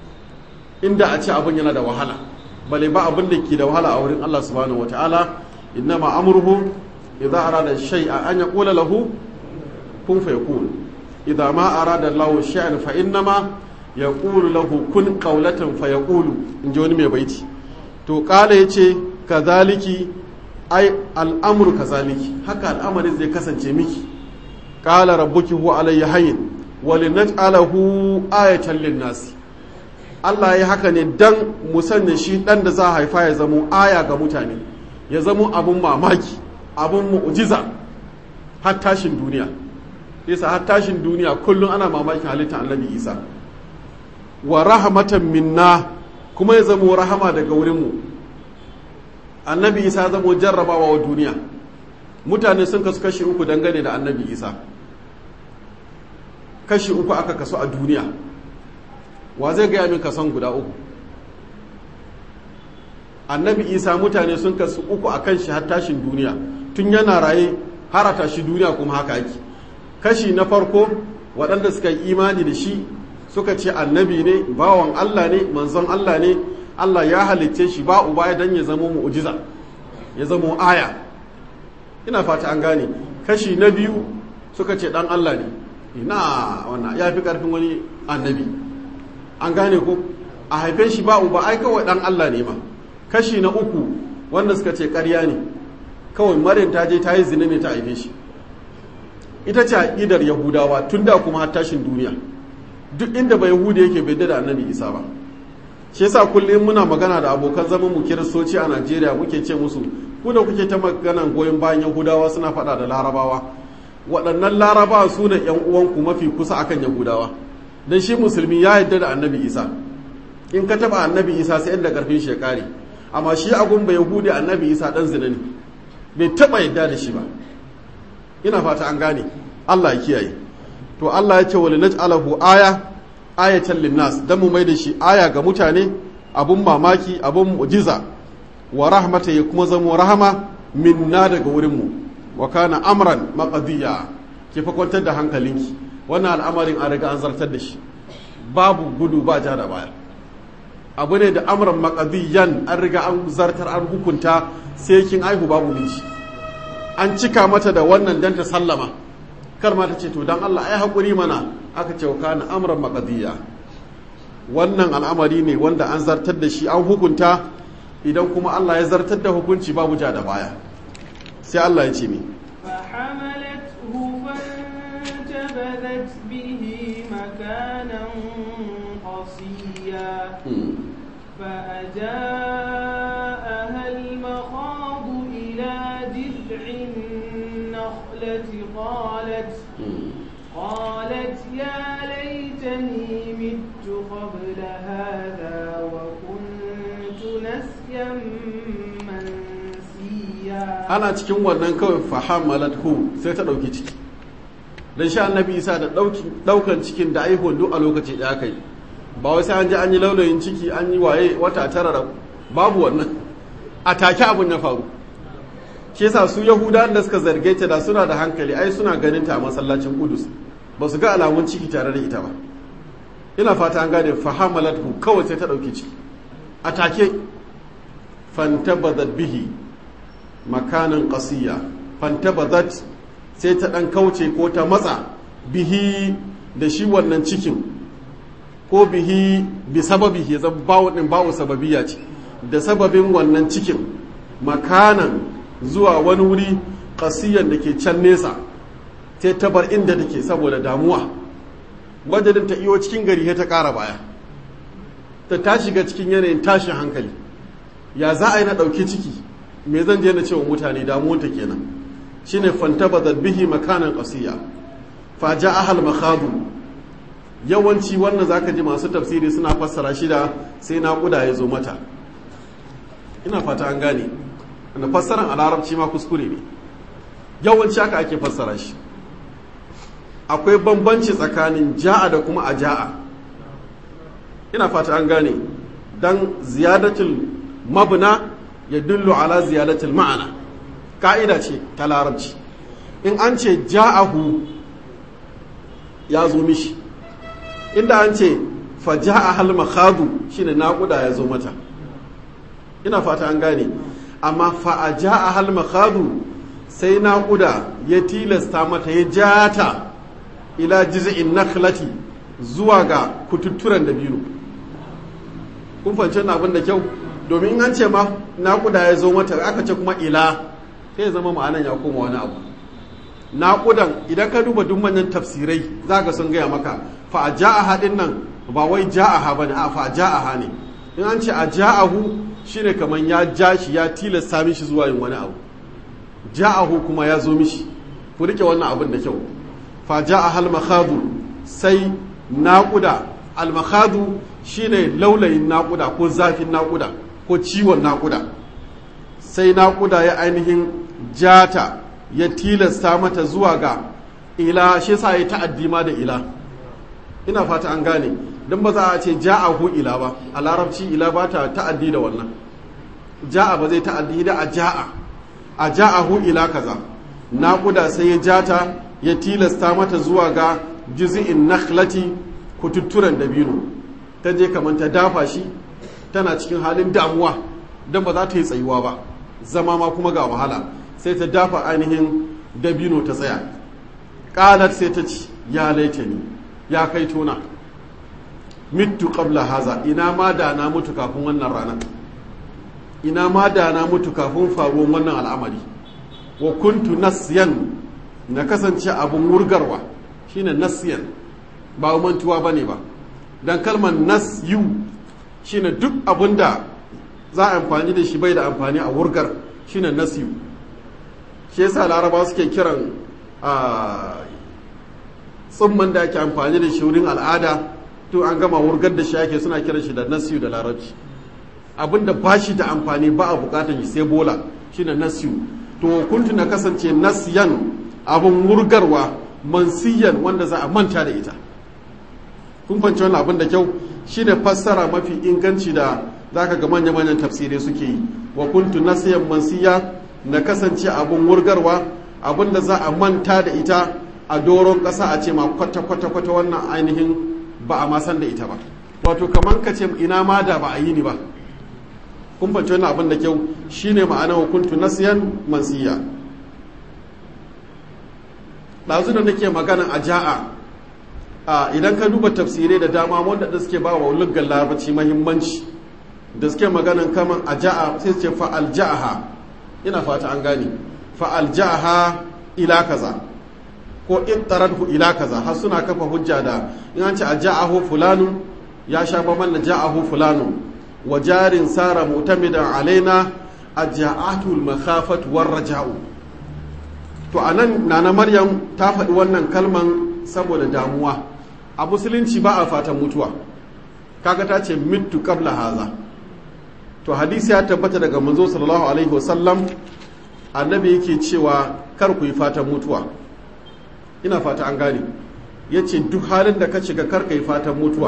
inda a ce abin yana da wahala bale ba abin da ke da wahala a wurin Allah subhanahu wataala innama amruhu idza arada shay'a an yaqula lahu kun fayakun idza ma arada Allahu shay'an fa innama yaqulu lahu kun qawlatan fayaqulu inji wani mai baiti to kala yace kazaliki ai al'amru kazaliki haka al'amarin zai kasance miki qala rabbuki huwa alayya hayyin wa linaj'alahu ayatan lin-nas Allah ya haka ne dan mu sanya shi dan da za a haifa ya zamo aya ga mutane ya zamo abun mamaki abun mu'jiza har tashin duniya isa har tashin duniya kullum ana mamakin halittar annabi isa wa rahmatan minna kuma ya zamo rahama daga wurinmu annabi isa zamo jarrabawa wa duniya mutane sun kasu kashi uku dangane da annabi isa kashi uku aka kasu a duniya wa zai gaya min kason guda uku annabi isa mutane sun kasu uku a kan shi har tashin duniya tun yana raye har a tashi duniya kuma haka ake kashi na farko waɗanda suka yi imani da shi suka ce annabi ne bawan allah ne manzon allah ne allah ya halicce shi ba uba dan ya zamo mu'jiza ya zamo aya ina fata an gane kashi na biyu suka ce dan allah ne ina wannan ya fi ƙarfin wani annabi an gane ko a haife shi ba uba ai kawai dan Allah ne ma kashi na uku wanda suka ce ƙarya ne kawai maryam ta je ta yi zina ne ta haife shi ita ce aƙidar yahudawa tun da kuma har tashin duniya duk inda ba yahudi yake bai da annabi isa ba shi yasa kullum muna magana da abokan zaman mu kiristoci a najeriya muke ce musu ku da kuke ta maganan goyon bayan yahudawa suna faɗa da larabawa waɗannan larabawa su ne yan uwanku mafi kusa akan yahudawa dan shi musulmi ya yarda da annabi isa in ka taɓa annabi isa sai inda karfin shi ya kare amma shi agun ba yahudi annabi isa dan zina ne bai taɓa yarda da shi ba ina fata an gane allah ya kiyaye to allah ya ce wali naj'alahu aya ayatan linnas dan mu mai da shi aya ga mutane abun mamaki abun mu'jiza wa rahmata ya kuma zamo rahama minna daga wurinmu wa kana amran maqdiya ke fa kwantar da hankalinki wannan al'amarin an riga an zartar da shi babu gudu ba ja da baya abu ne da amran maqdiyan an riga an zartar an hukunta sai kin aihu babu miji an cika mata da wannan dan ta sallama kar ma ta ce to dan Allah ai hakuri mana aka ce wa kana amran maqdiya wannan al'amari ne wanda an zartar da shi an hukunta idan kuma Allah ya zartar da hukunci babu ja da baya sai Allah ya ce mi فحملته فانتبذت به مكانا قصيا فأجاءها المخاض إلى جذع النخلة قالت قالت يا ليتني مت قبل هذا وكنت نسيا منسيا ana cikin wannan kawai fahamalat hu sai ta ɗauki ciki don sha annabi isa da ɗaukan cikin da aihuwan duk a lokaci da aka yi ba wai sai an ji an yi laulayin ciki an yi waye wata tara da babu wannan a take abin ya faru shi yasa su yahuda da suka zarge ta da suna da hankali ai suna ganin ta a masallacin kudus ba su ga alamun ciki tare da ita ba ina fata an gane fahamalat hu kawai sai ta ɗauki ciki a take fantabadat bihi makanan ƙasiya fantabadat sai ta ɗan kauce ko ta matsa bihi da shi wannan cikin ko bihi bi sababi ya zama bawo ɗin bawo sababiya ce da sababin wannan cikin makanan zuwa wani wuri ƙasiyan da ke can nesa sai ta bar inda take saboda damuwa wajen ta iyo cikin gari ta ƙara baya ta ta shiga cikin yanayin tashin hankali ya za a yi na ɗauki ciki me zan je na ce wa mutane damuwanta kenan shine fantabazat bihi makanan qasiya fa jaa ahal makhadu yawanci wannan zaka ji masu tafsiri suna fassara shi da sai naƙuda ya zo mata ina fata an gane na fassaran a larabci ma kuskure ne yawanci haka ake fassara shi akwai bambanci tsakanin ja'a da kuma a ja'a ina fata an gane dan ziyadatul mabna ya dullu ala ziyadatul ma'ana ka'ida ce ta larabci in an ce ja'ahu ya zo mishi inda an ce fa ja'a hal makhadu shine naƙuda ya zo mata ina fata an gane amma fa a ja'a hal makhadu sai naƙuda ya tilasta mata ya jata ila jiz'in nakhlati zuwa ga kututturen da biyu kun fahimci abin da kyau domin an ce ma naƙuda ya zo mata aka ce kuma ila sai ya zama ma'anan ya koma wani abu naƙudan idan ka duba duk manyan tafsirai za ka sun gaya maka fa a ja'aha din nan ba wai ja'aha ba ne a fa a ja'aha ne in an ce a ja'ahu shine kamar ya ja shi ya tilasta mishi zuwa yin wani abu ja'ahu kuma ya zo mishi ku rike wannan abin da kyau fa ja'aha al-makhadu sai naƙuda al-makhadu shine laulayin naƙuda ko zafin naƙuda ko ciwon naƙuda sai naƙuda ya ainihin jata ya tilasta mata zuwa ga ila shi sa ya ta'addi ma da ila ina fata an gane don ba za a ce ja'ahu ila ba a larabci ila ba ta ta'addi da wannan ja'a ba zai ta'addi da a ja'a a ja'ahu ila kaza naƙuda sai ya jata ya tilasta mata zuwa ga juz'in nakhlati kututturen dabino ta je kamar ta dafa shi tana cikin halin damuwa don ba za ta yi tsayuwa ba zama ma kuma ga wahala sai ta dafa ainihin dabino ta tsaya ƙalar sai ta ci ya laitani ya kai tona mitu qabla haza ina ma da na mutu kafin wannan rana ina ma da na mutu kafin faruwan wannan al'amari wa kuntu nasyan na kasance abun wurgarwa shine nasiyan ba mantuwa bane ba dan kalmar nasyu shine duk abun da za a amfani da shi bai da amfani a wurgar shine nasyu shi yasa laraba suke kiran a tsumman da ake amfani da shi wurin al'ada to an gama wurgar da shi ake suna kiran shi da nasyu da larabci abinda ba shi da amfani ba a bukatar shi sai bola shine nasyu to kuntu na kasance nasyan abin wurgarwa mansiyan wanda za a manta da ita kun fanci wannan abin da kyau shine fassara mafi inganci da zaka ga manya-manyan tafsirai suke yi wa kuntu nasiyan mansiya na kasance abin wurgarwa abin da za a manta da ita a doron ƙasa a ce ma kwata-kwata-kwata wannan ainihin ba a masan da ita ba wato kamar ka ce ina ma da ba a yi ni ba kun fahimci wannan abin da kyau shine ma'ana hukuntu nasiyan mansiya ɗazu da nake magana a ja'a a idan ka duba tafsirai da dama wanda da suke ba wa luggan larabci mahimmanci da suke maganan kaman a ja'a sai su ce fa'al ja'aha ina fata an gane fa'al ja'aha ila kaza ko in taradhu ila kaza har suna kafa hujja da in an ce a ja'ahu fulanu ya sha baman na ja'ahu fulanu wa jarin sara mutamidan alaina a ja'atul makhafat war raja'u to anan nana maryam ta faɗi wannan kalman saboda damuwa a musulunci ba a fatan mutuwa kaga ta ce mittu qabla haza to hadisi ya tabbata daga manzo sallallahu alaihi wasallam annabi yake cewa kar ku yi fatan mutuwa ina fata an gane yace duk halin da ka shiga kar ka yi fatan mutuwa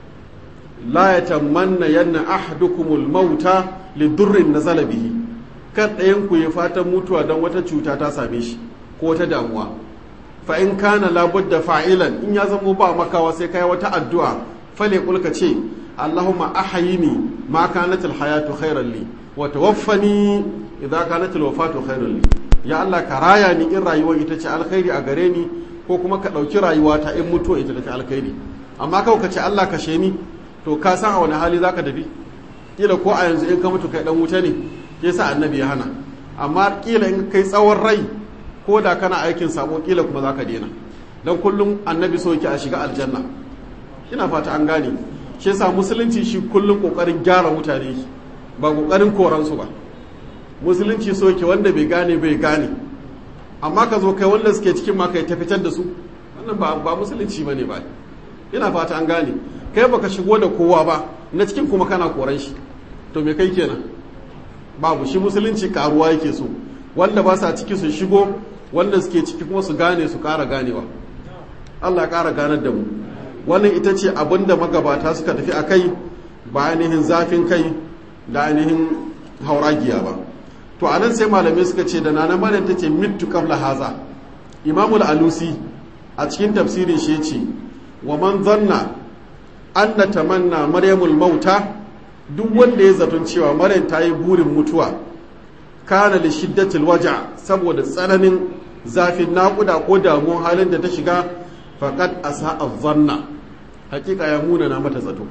la yatamanna yanna ahadukumul mauta li durrin nazala bihi kar ɗayan ku yi fatan mutuwa don wata cuta ta same shi ko wata damuwa fa in kana labudda fa'ilan in ya zamo ba makawa sai kai wata addu'a fale kulka ce Allahumma ahayini ma kanat alhayatu khairan li wa tawaffani idza kanat alwafatu khairan li ya Allah ka raya ni in rayuwar ita ce alkhairi a gare ni ko kuma ka dauki rayuwa ta in mutuwa ita ce alkhairi amma kawai ka ce Allah ka ni to ka san a wani hali zaka dabi kila ko a yanzu in ka mutu kai dan wuta ne yasa annabi ya hana amma kila in kai tsawon rai ko da kana aikin sabo kila kuma zaka daina dan kullum annabi so yake a shiga aljanna ina fata an gane shi yasa musulunci shi kullum kokarin gyara mutane ba kokarin koransu ba musulunci so yake wanda bai gane bai gane amma ka zo kai wanda suke cikin ma kai ta fitar da su wannan ba ba musulunci bane ba ina fata an gane kai baka shigo da kowa ba na cikin kuma kana koran shi to me kai kenan babu shi musulunci karuwa yake so wanda ba sa ciki su shigo wanda suke ciki kuma su gane su kara ganewa Allah ya kara ganar da mu wannan ita ce abinda magabata suka tafi a kai ba ainihin zafin kai da ainihin hauragiya ba to anan sai malamai suka ce da nana maryam ta ce mittu qabla haza imamul alusi a cikin tafsirin shi ce wa man zanna anna tamanna maryamul mauta duk wanda ya zaton cewa maryam ta yi burin mutuwa kana li shiddatil waja saboda tsananin zafin naƙuda ko damuwar halin da ta shiga faqad asa'a zanna hakika ya muna na mata zato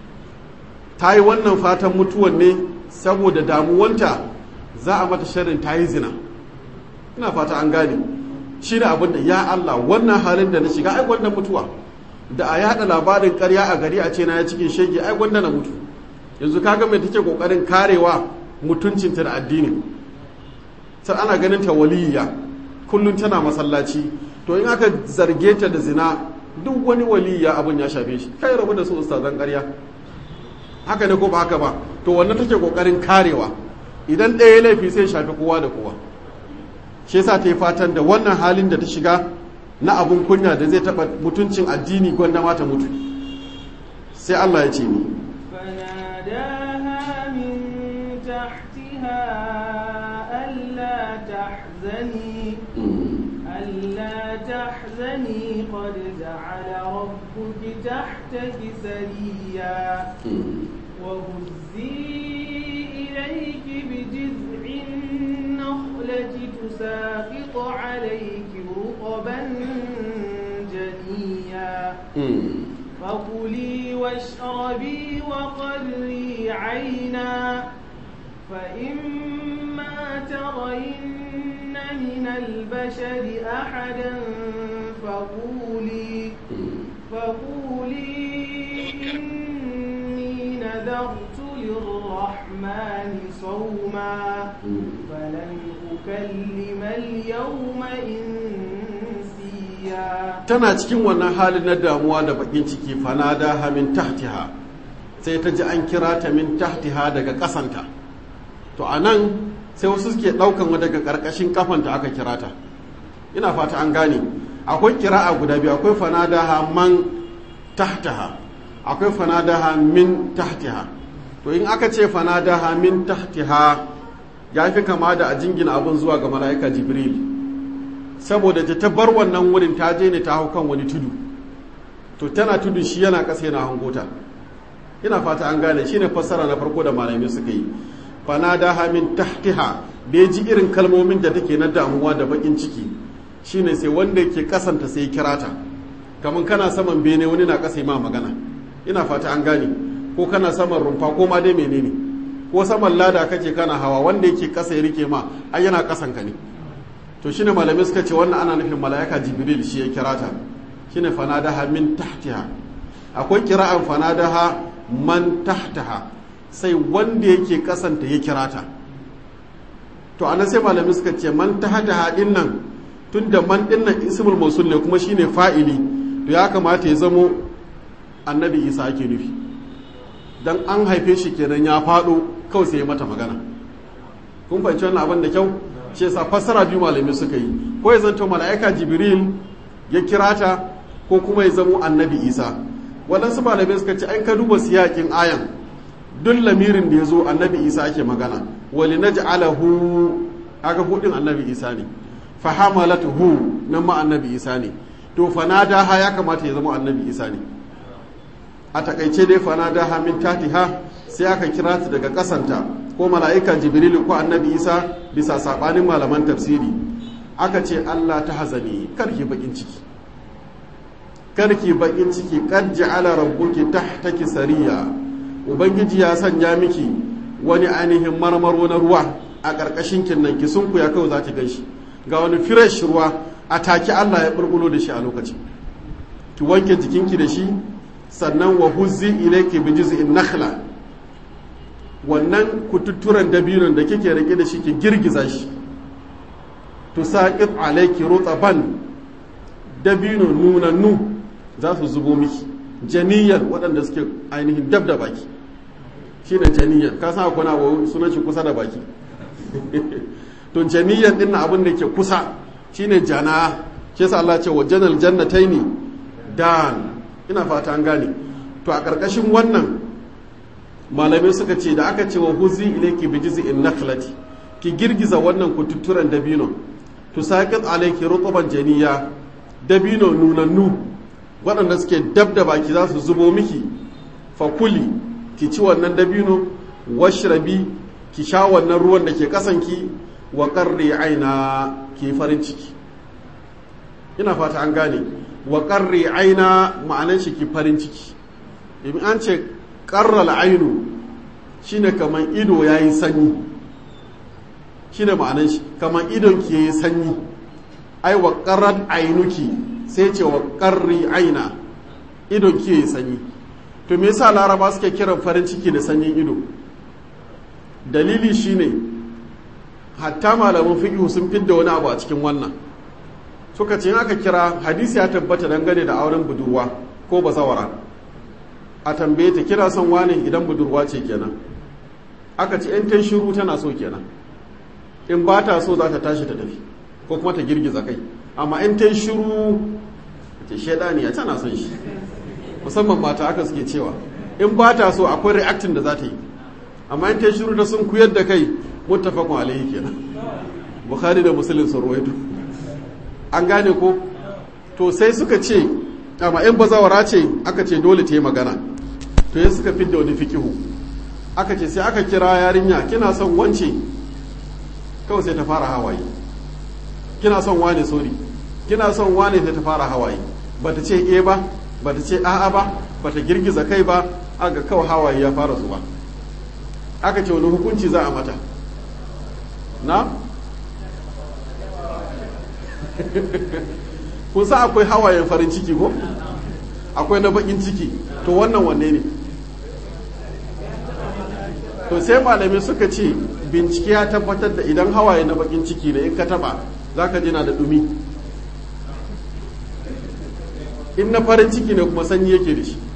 ta yi wannan fatan mutuwan ne saboda damuwanta za a mata sharrin ta yi zina ina fata an gane shi ne abin da ya Allah wannan halin da na shiga ai gwanda mutuwa da a yada labarin karya a gari a ce na ya cikin shege ai gwanda na mutu yanzu kaga mai take kokarin karewa mutuncinta da addini sai ana ganin ta waliyya kullum tana masallaci to in aka zarge ta da zina duk wani waliyya abin ya shafe shi kai rabu da su ustazan karya haka ne ko ba haka ba to wannan take kokarin karewa idan ɗaya laifi sai shafi kowa da kowa shi yasa ta yi fatan da wannan halin da ta shiga na abun kunya da zai taɓa mutuncin addini gwanda mata mutu sai Allah ya ce ni فناداها من تحتها ألا تحزني ألا تحزني قد جعل ربك تحتك سريا وهزي إليك بجذع النخلة تساقط عليك رطبا جنيا فكلي واشربي وقري عينا فإما ترين من البشر أحدا فقولي فقولي إني نذرت للرحمن صوما فلن أكلم اليوم إنسيا tana cikin wannan halin na damuwa da bakin ciki fanada ha min tahtiha sai ta ji an kira ta min tahtiha daga kasanta to anan sai wasu suke daukan wa daga karkashin kafanta aka kira ta ina fata an gane akwai kira'a guda biyu akwai fanada ha man tahtaha akwai fanada ha min tahtiha to in aka ce fanada ha min tahtiha ya fi kama da a jingina abin zuwa ga mala'ika jibril saboda ta ta bar wannan wurin ta je ne ta hau kan wani tudu to tana tudu shi yana ƙasa yana hangota ina fata an gane shi ne fassara na farko da malamai suka yi fanada hamin tahtiha da ya ji irin kalmomin da take na damuwa da bakin ciki shine sai wanda ke kasanta sai ya kira ta kamar kana saman bene wani na ƙasa ma magana ina fata an gane ko kana saman rumfa ko ma dai menene ko saman lada kake kana hawa wanda yake ƙasa ya rike ma ai yana ƙasan ka ne to shine malamai suka ce wannan ana nufin mala'ika jibril shi ya kira ta shine fanadaha min tahtiha akwai kira'an fanadaha man tahtaha sai wanda yake kasanta ya kira ta to anan sai malamai suka ce man tahtaha din nan tunda man din nan ismul mausul ne kuma shine fa'ili to ya kamata ya zamo annabi isa ake nufi dan an haife shi kenan ya fado kawai sai ya mata magana kun fahimci wannan abin da kyau shi yasa fassara biyu malamai suka yi ko ya zanto mala'ika jibril ya kira ta ko kuma ya zamo annabi isa waɗansu malamai suka ce an ka duba siyakin ayan duk lamirin da ya zo annabi isa ake magana wali na ja'alahu aga hudin annabi isa ne fahamalatuhu nan ma annabi isa ne to fanadaha ya kamata ya zama annabi isa ne a takaice dai fanadaha min tatiha sai aka kira ta daga kasanta ko mala'ika jibrilu ko annabi isa bisa sabanin malaman tafsiri aka ce allah ta hazani karki bakin ciki karki bakin ciki kad ja'ala rabbuki tahtaki sariya ubangiji ya sanya miki wani ainihin marmaro na ruwa a ƙarƙashin kinnan ki sun ku ya kawai za ki gan shi ga wani fresh ruwa a take allah ya burbulo da shi a lokaci ki wanke jikinki da shi sannan wa huzzi ilayki bi juz'in nakhla wannan kututturen dabinon da kike rike da shi ki girgiza shi to saqit alayki rutaban dabino nunannu za su zubo miki janiyar waɗanda suke ainihin dab da baki shine janiyar ka san akwai na sunan shi kusa da baki to janiyar din na abin da ke kusa shine jana ke sa Allah ce wa janal jannataini dan ina fata an gane to a ƙarƙashin wannan malamai suka ce da aka ce wa huzi ilayki bi jiz'in nakhlati ki girgiza wannan kututturen dabino to saqit alayki rutban janiya dabino nunannu waɗanda suke dab da baki za su zubo miki fakuli ki ci wannan dabino washrabi ki sha wannan ruwan da ke kasanki wa qarri aina ki farin ciki ina fata an gane wa qarri aina ma'anan shi ki farin ciki in an ce qarral ainu shine kaman ido yayi sanyi shine ma'anan shi kaman idon ki yayi sanyi ai wa qarrat ainuki sai ce wa qarri aina idon ki yayi sanyi to me yasa laraba suke kiran farin ciki da sanyin ido dalili shine hatta malaman fiqh sun fidda wani abu a cikin wannan suka ce aka kira hadisi ya tabbata dangane da auren budurwa ko bazawara a tambaye ta kira son wane idan budurwa ce kenan aka ce in ta shiru tana so kenan in ba ta so za ta tashi ta tafi ko kuma ta girgiza kai amma in ta shiru ce shaidaniya tana son shi musamman mata aka suke cewa in ba ta so akwai reacting da za ta yi amma in ta shiru da sun kuyar da kai muttafaqun alaihi kenan bukhari da muslim sun ruwaito an gane ko to sai suka ce amma in bazawara ce aka ce dole ta yi magana to ya suka fidda wani fikihu aka ce sai aka kira yarinya kina son wance kawai sai ta fara hawaye kina son wane sori kina son wane sai ta fara hawaye bata ce e ba bata ce a'a ba bata girgiza kai ba aka kawai hawaye ya fara zuba aka ce wani hukunci za a mata na kun sa akwai hawayen farin ciki ko akwai na bakin ciki to wannan wanne ne to sai malamai suka ce bincike ya tabbatar da idan hawaye na bakin ciki ne in ka taba za ka jina da dumi in na farin ciki ne kuma sanyi yake da shi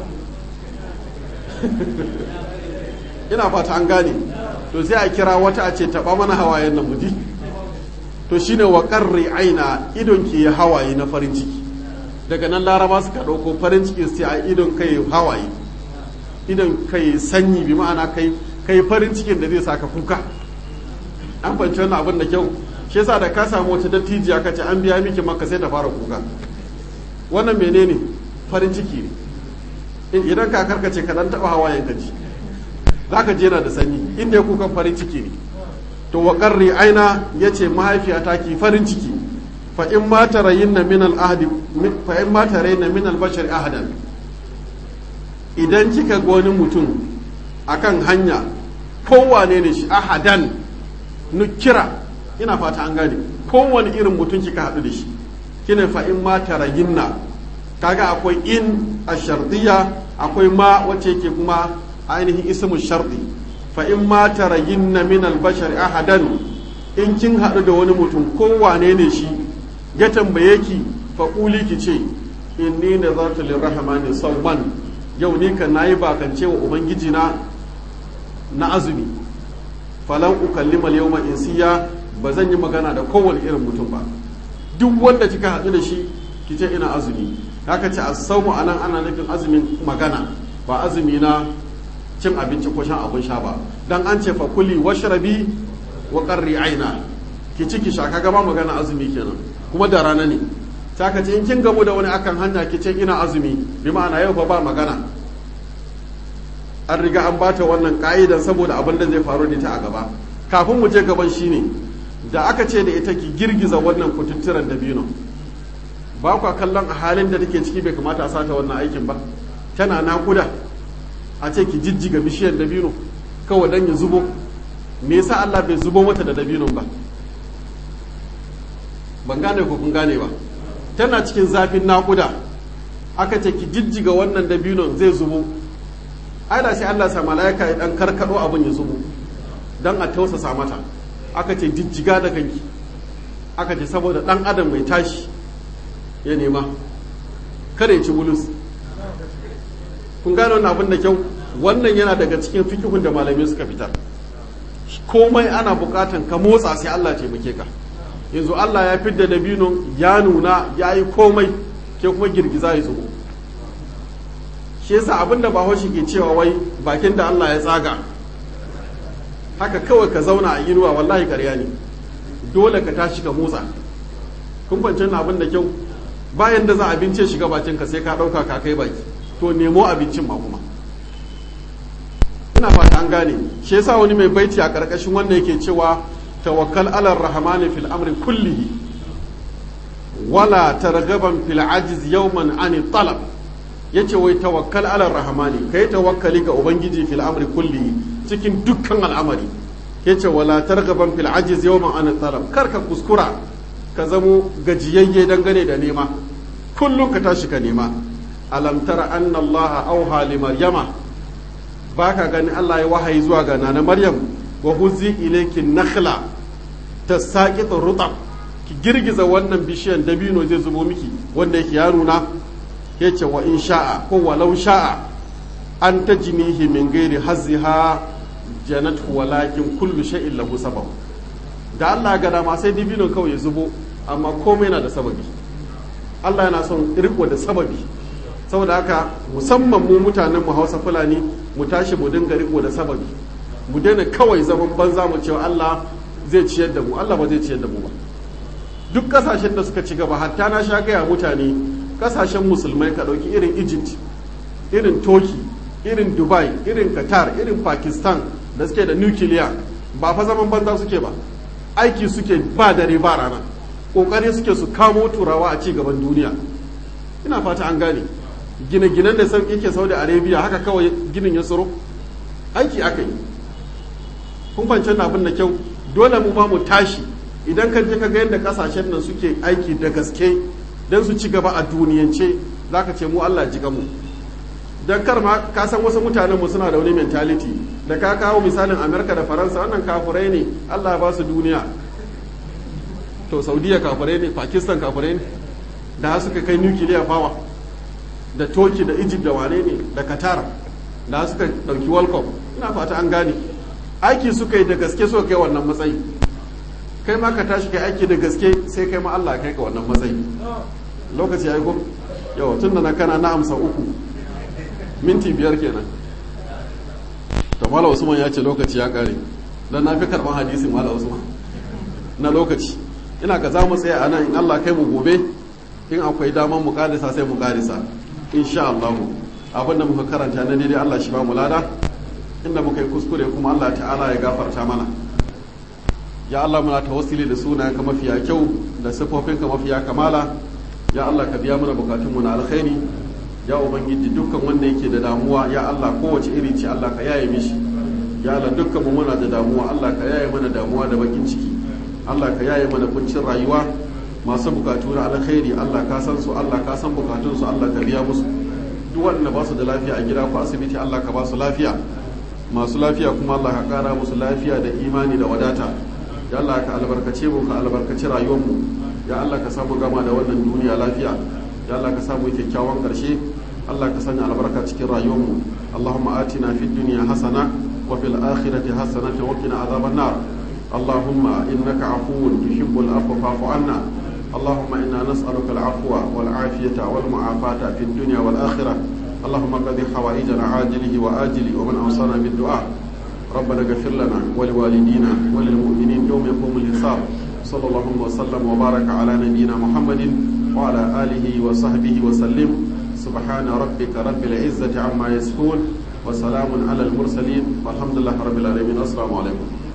ina fata an gane to sai a kira wata a ce taba mana hawayen nan muji to shine wa qarri aina idon ke hawaye na farin ciki daga nan laraba suka ɗauko farin ciki sai a idon kai hawaye idon kai sanyi bi ma'ana kai kai farin cikin da zai saka kuka an fahimci wannan abin da kyau shi yasa da ka samu wata dattijiya ka ce an biya miki maka sai ta fara kuka wannan menene farin ciki ne idan ka karkace ka dan taba hawayen ka ji zaka je na da sanyi inda ya kukan farin ciki ne to wa qarri aina yace mahaifiyata ki farin ciki fa in ma tarayinna min al ahdi fa in ma tarayinna min al bashar ahadan idan kika ga wani mutum akan hanya kowane ne shi ahadan nukira ina fata an gane kowane irin mutum kika haɗu da shi kina fa in ma tarayinna kaga akwai in a shardiya akwai ma wacce yake kuma ainihin ismu shardi fa in ma tarayinna min albashar ahadan in kin haɗu da wani mutum kowane ne shi ya tambaye ki fa kuli ki ce inni nazartu lirrahmani sawman yau ni kan nayi bakance wa ubangiji na na azumi falan ukallima yawma insiya ba zan yi magana da kowane irin mutum ba duk wanda kika haɗu da shi ki ce ina azumi haka ce as-sawmu anan ana nufin azumin magana ba azumi na cin abinci ko shan abin sha ba dan an ce fa kuli washrabi wa qarri aina ki ci ki sha kaga ba magana azumi kenan kuma da rana ne ta ka ce in kin gamu da wani akan hanya ki ce ina azumi bi ma'ana yau fa ba magana an riga an bata wannan ka'idan saboda abin da zai faru da ta a gaba kafin mu je gaban shine da aka ce da ita ki girgiza wannan kututturen dabino ba kwa kallon a halin da take ciki bai kamata a sata wannan aikin ba tana nakuda a ce ki jijjiga bishiyar dabino kawai dan ya zubo me yasa Allah bai zubo mata da dabinon ba ban gane ko kun gane ba tana cikin zafin nakuda aka ce ki jijjiga wannan dabinon zai zubo ai da sai Allah sa malaika ya dan karkado abin ya zubo dan a tausasa mata aka ce jijjiga da kanki aka ce saboda dan adam mai tashi ya nema kada ya ci bulus kun gane wannan abin da kyau wannan yana daga cikin fikihun da malamai suka fitar komai ana bukatan ka motsa sai Allah taimake ka yanzu Allah ya fidda dabinon ya nuna ya yi komai ke kuma girgiza ya zubo shi yasa abin da bahaushe ke cewa wai bakin da Allah ya tsaga haka kawai ka zauna a inuwa wallahi karya ne dole ka tashi ka motsa kun fahimci abin da kyau bayan da za abinci shiga bakinka sai ka ɗauka ka kai baki to nemo abincin ma kuma ina fata an gane shi yasa wani mai baiti a ƙarƙashin wanda yake cewa tawakkal alar rahmani fil amri kullihi wala targaban fil ajiz yawman ani talab yace wai tawakkal alar rahmani kai tawakkali ga ubangiji fil amri kullihi cikin dukkan al'amari yace wala targaban fil ajiz yawman ani talab kar ka kuskura ka zamo gajiyayye dangane da nema kullum ka tashi ka nema alam tara anna allah auha li maryama baka gani allah ya wahayi zuwa ga nana maryam wa huzi ilayki nakhla tasaqitu rutab ki girgiza wannan bishiyan dabino zai zubo miki wanda yake ya nuna yace wa in sha'a ko walau sha'a an tajnihi min ghairi hazziha janat walakin kullu shay'in lahu sabab da Allah ga dama sai dibinon kawai ya zubo amma komai na da sababi Allah yana son riko da sababi saboda haka musamman mu mutanen mu Hausa Fulani mu tashi mu dinga riko da sababi mu daina kawai zaman banza mu cewa Allah zai ciyar da mu Allah ba zai ciyar da mu ba duk kasashen da suka ci gaba hatta na sha gaya mutane kasashen musulmai ka ɗauki irin Egypt irin Turkey irin Dubai irin Qatar irin Pakistan da suke da nukiliya ba fa zaman banza suke ba aiki suke ba dare ba rana kokari suke su kamo turawa a ci gaban duniya ina fata an gane gine-ginen da yake saudi arabia haka kawai ginin ya tsoro aiki aka yi kun fahimci abin da kyau dole mu ma mu tashi idan ka je ka ga yadda kasashen nan suke aiki da gaske don su ci gaba a duniyance za ka ce mu Allah ji mu don kar ma ka san wasu mutanen mu suna da wani mentality da ka kawo misalin amerika da faransa wannan kafurai ne Allah ba su duniya to saudiya kafurai ne pakistan kafurai ne da suka kai nuclear power da turkey da egypt da wane ne da qatar da suka dauki world cup ina fata an gane aiki suka yi da gaske suka kai wannan matsayi kai ma ka tashi kai aiki da gaske sai kai ma Allah kai ka wannan matsayi lokaci yayi ko yau tun da na kana na amsa uku minti biyar kenan to mala usman ya ce lokaci ya kare dan na fi karban hadisin mala usman na lokaci ina ka za mu tsaya a nan in Allah kai mu gobe in akwai daman mu karisa sai mu karisa insha Allah abinda muka karanta na daidai Allah shi ba mu lada inda muka yi kuskure kuma Allah ta'ala ya gafarta mana ya Allah muna tawassuli da sunayenka mafiya kyau da sifofinka mafiya kamala ya Allah ka biya mana bukatunmu na alkhairi ya ubangiji dukkan wanda yake da damuwa ya Allah kowace iri ce Allah ka yaye mishi ya Allah dukkan mu muna da damuwa Allah ka yaye mana damuwa da bakin ciki Allah ka yaye mana kuncin rayuwa masu bukatu na alkhairi Allah ka san su Allah ka san bukatun su Allah ka biya musu duk wanda ba su da lafiya a gida ko asibiti Allah ka ba su lafiya masu lafiya kuma Allah ka kara musu lafiya da imani da wadata ya Allah ka albarkace mu ka albarkaci rayuwar mu ya Allah ka samu gama da wannan duniya lafiya ya Allah ka samu kyakkyawan karshe Allah ka sanya albarka cikin rayuwar mu Allahumma atina fid dunya hasana wa fil akhirati hasanatan wa qina adhaban nar اللهم إنك عفو تحب العفو فاعف عنا اللهم إنا نسألك العفو والعافية والمعافاة في الدنيا والآخرة اللهم قضي حوائجنا عاجله وآجله ومن أوصانا بالدعاء ربنا اغفر لنا ولوالدينا وللمؤمنين يوم يقوم الحساب صلى الله وسلم وبارك على نبينا محمد وعلى آله وصحبه وسلم سبحان ربك رب العزة عما يصفون وسلام على المرسلين والحمد لله رب العالمين السلام عليكم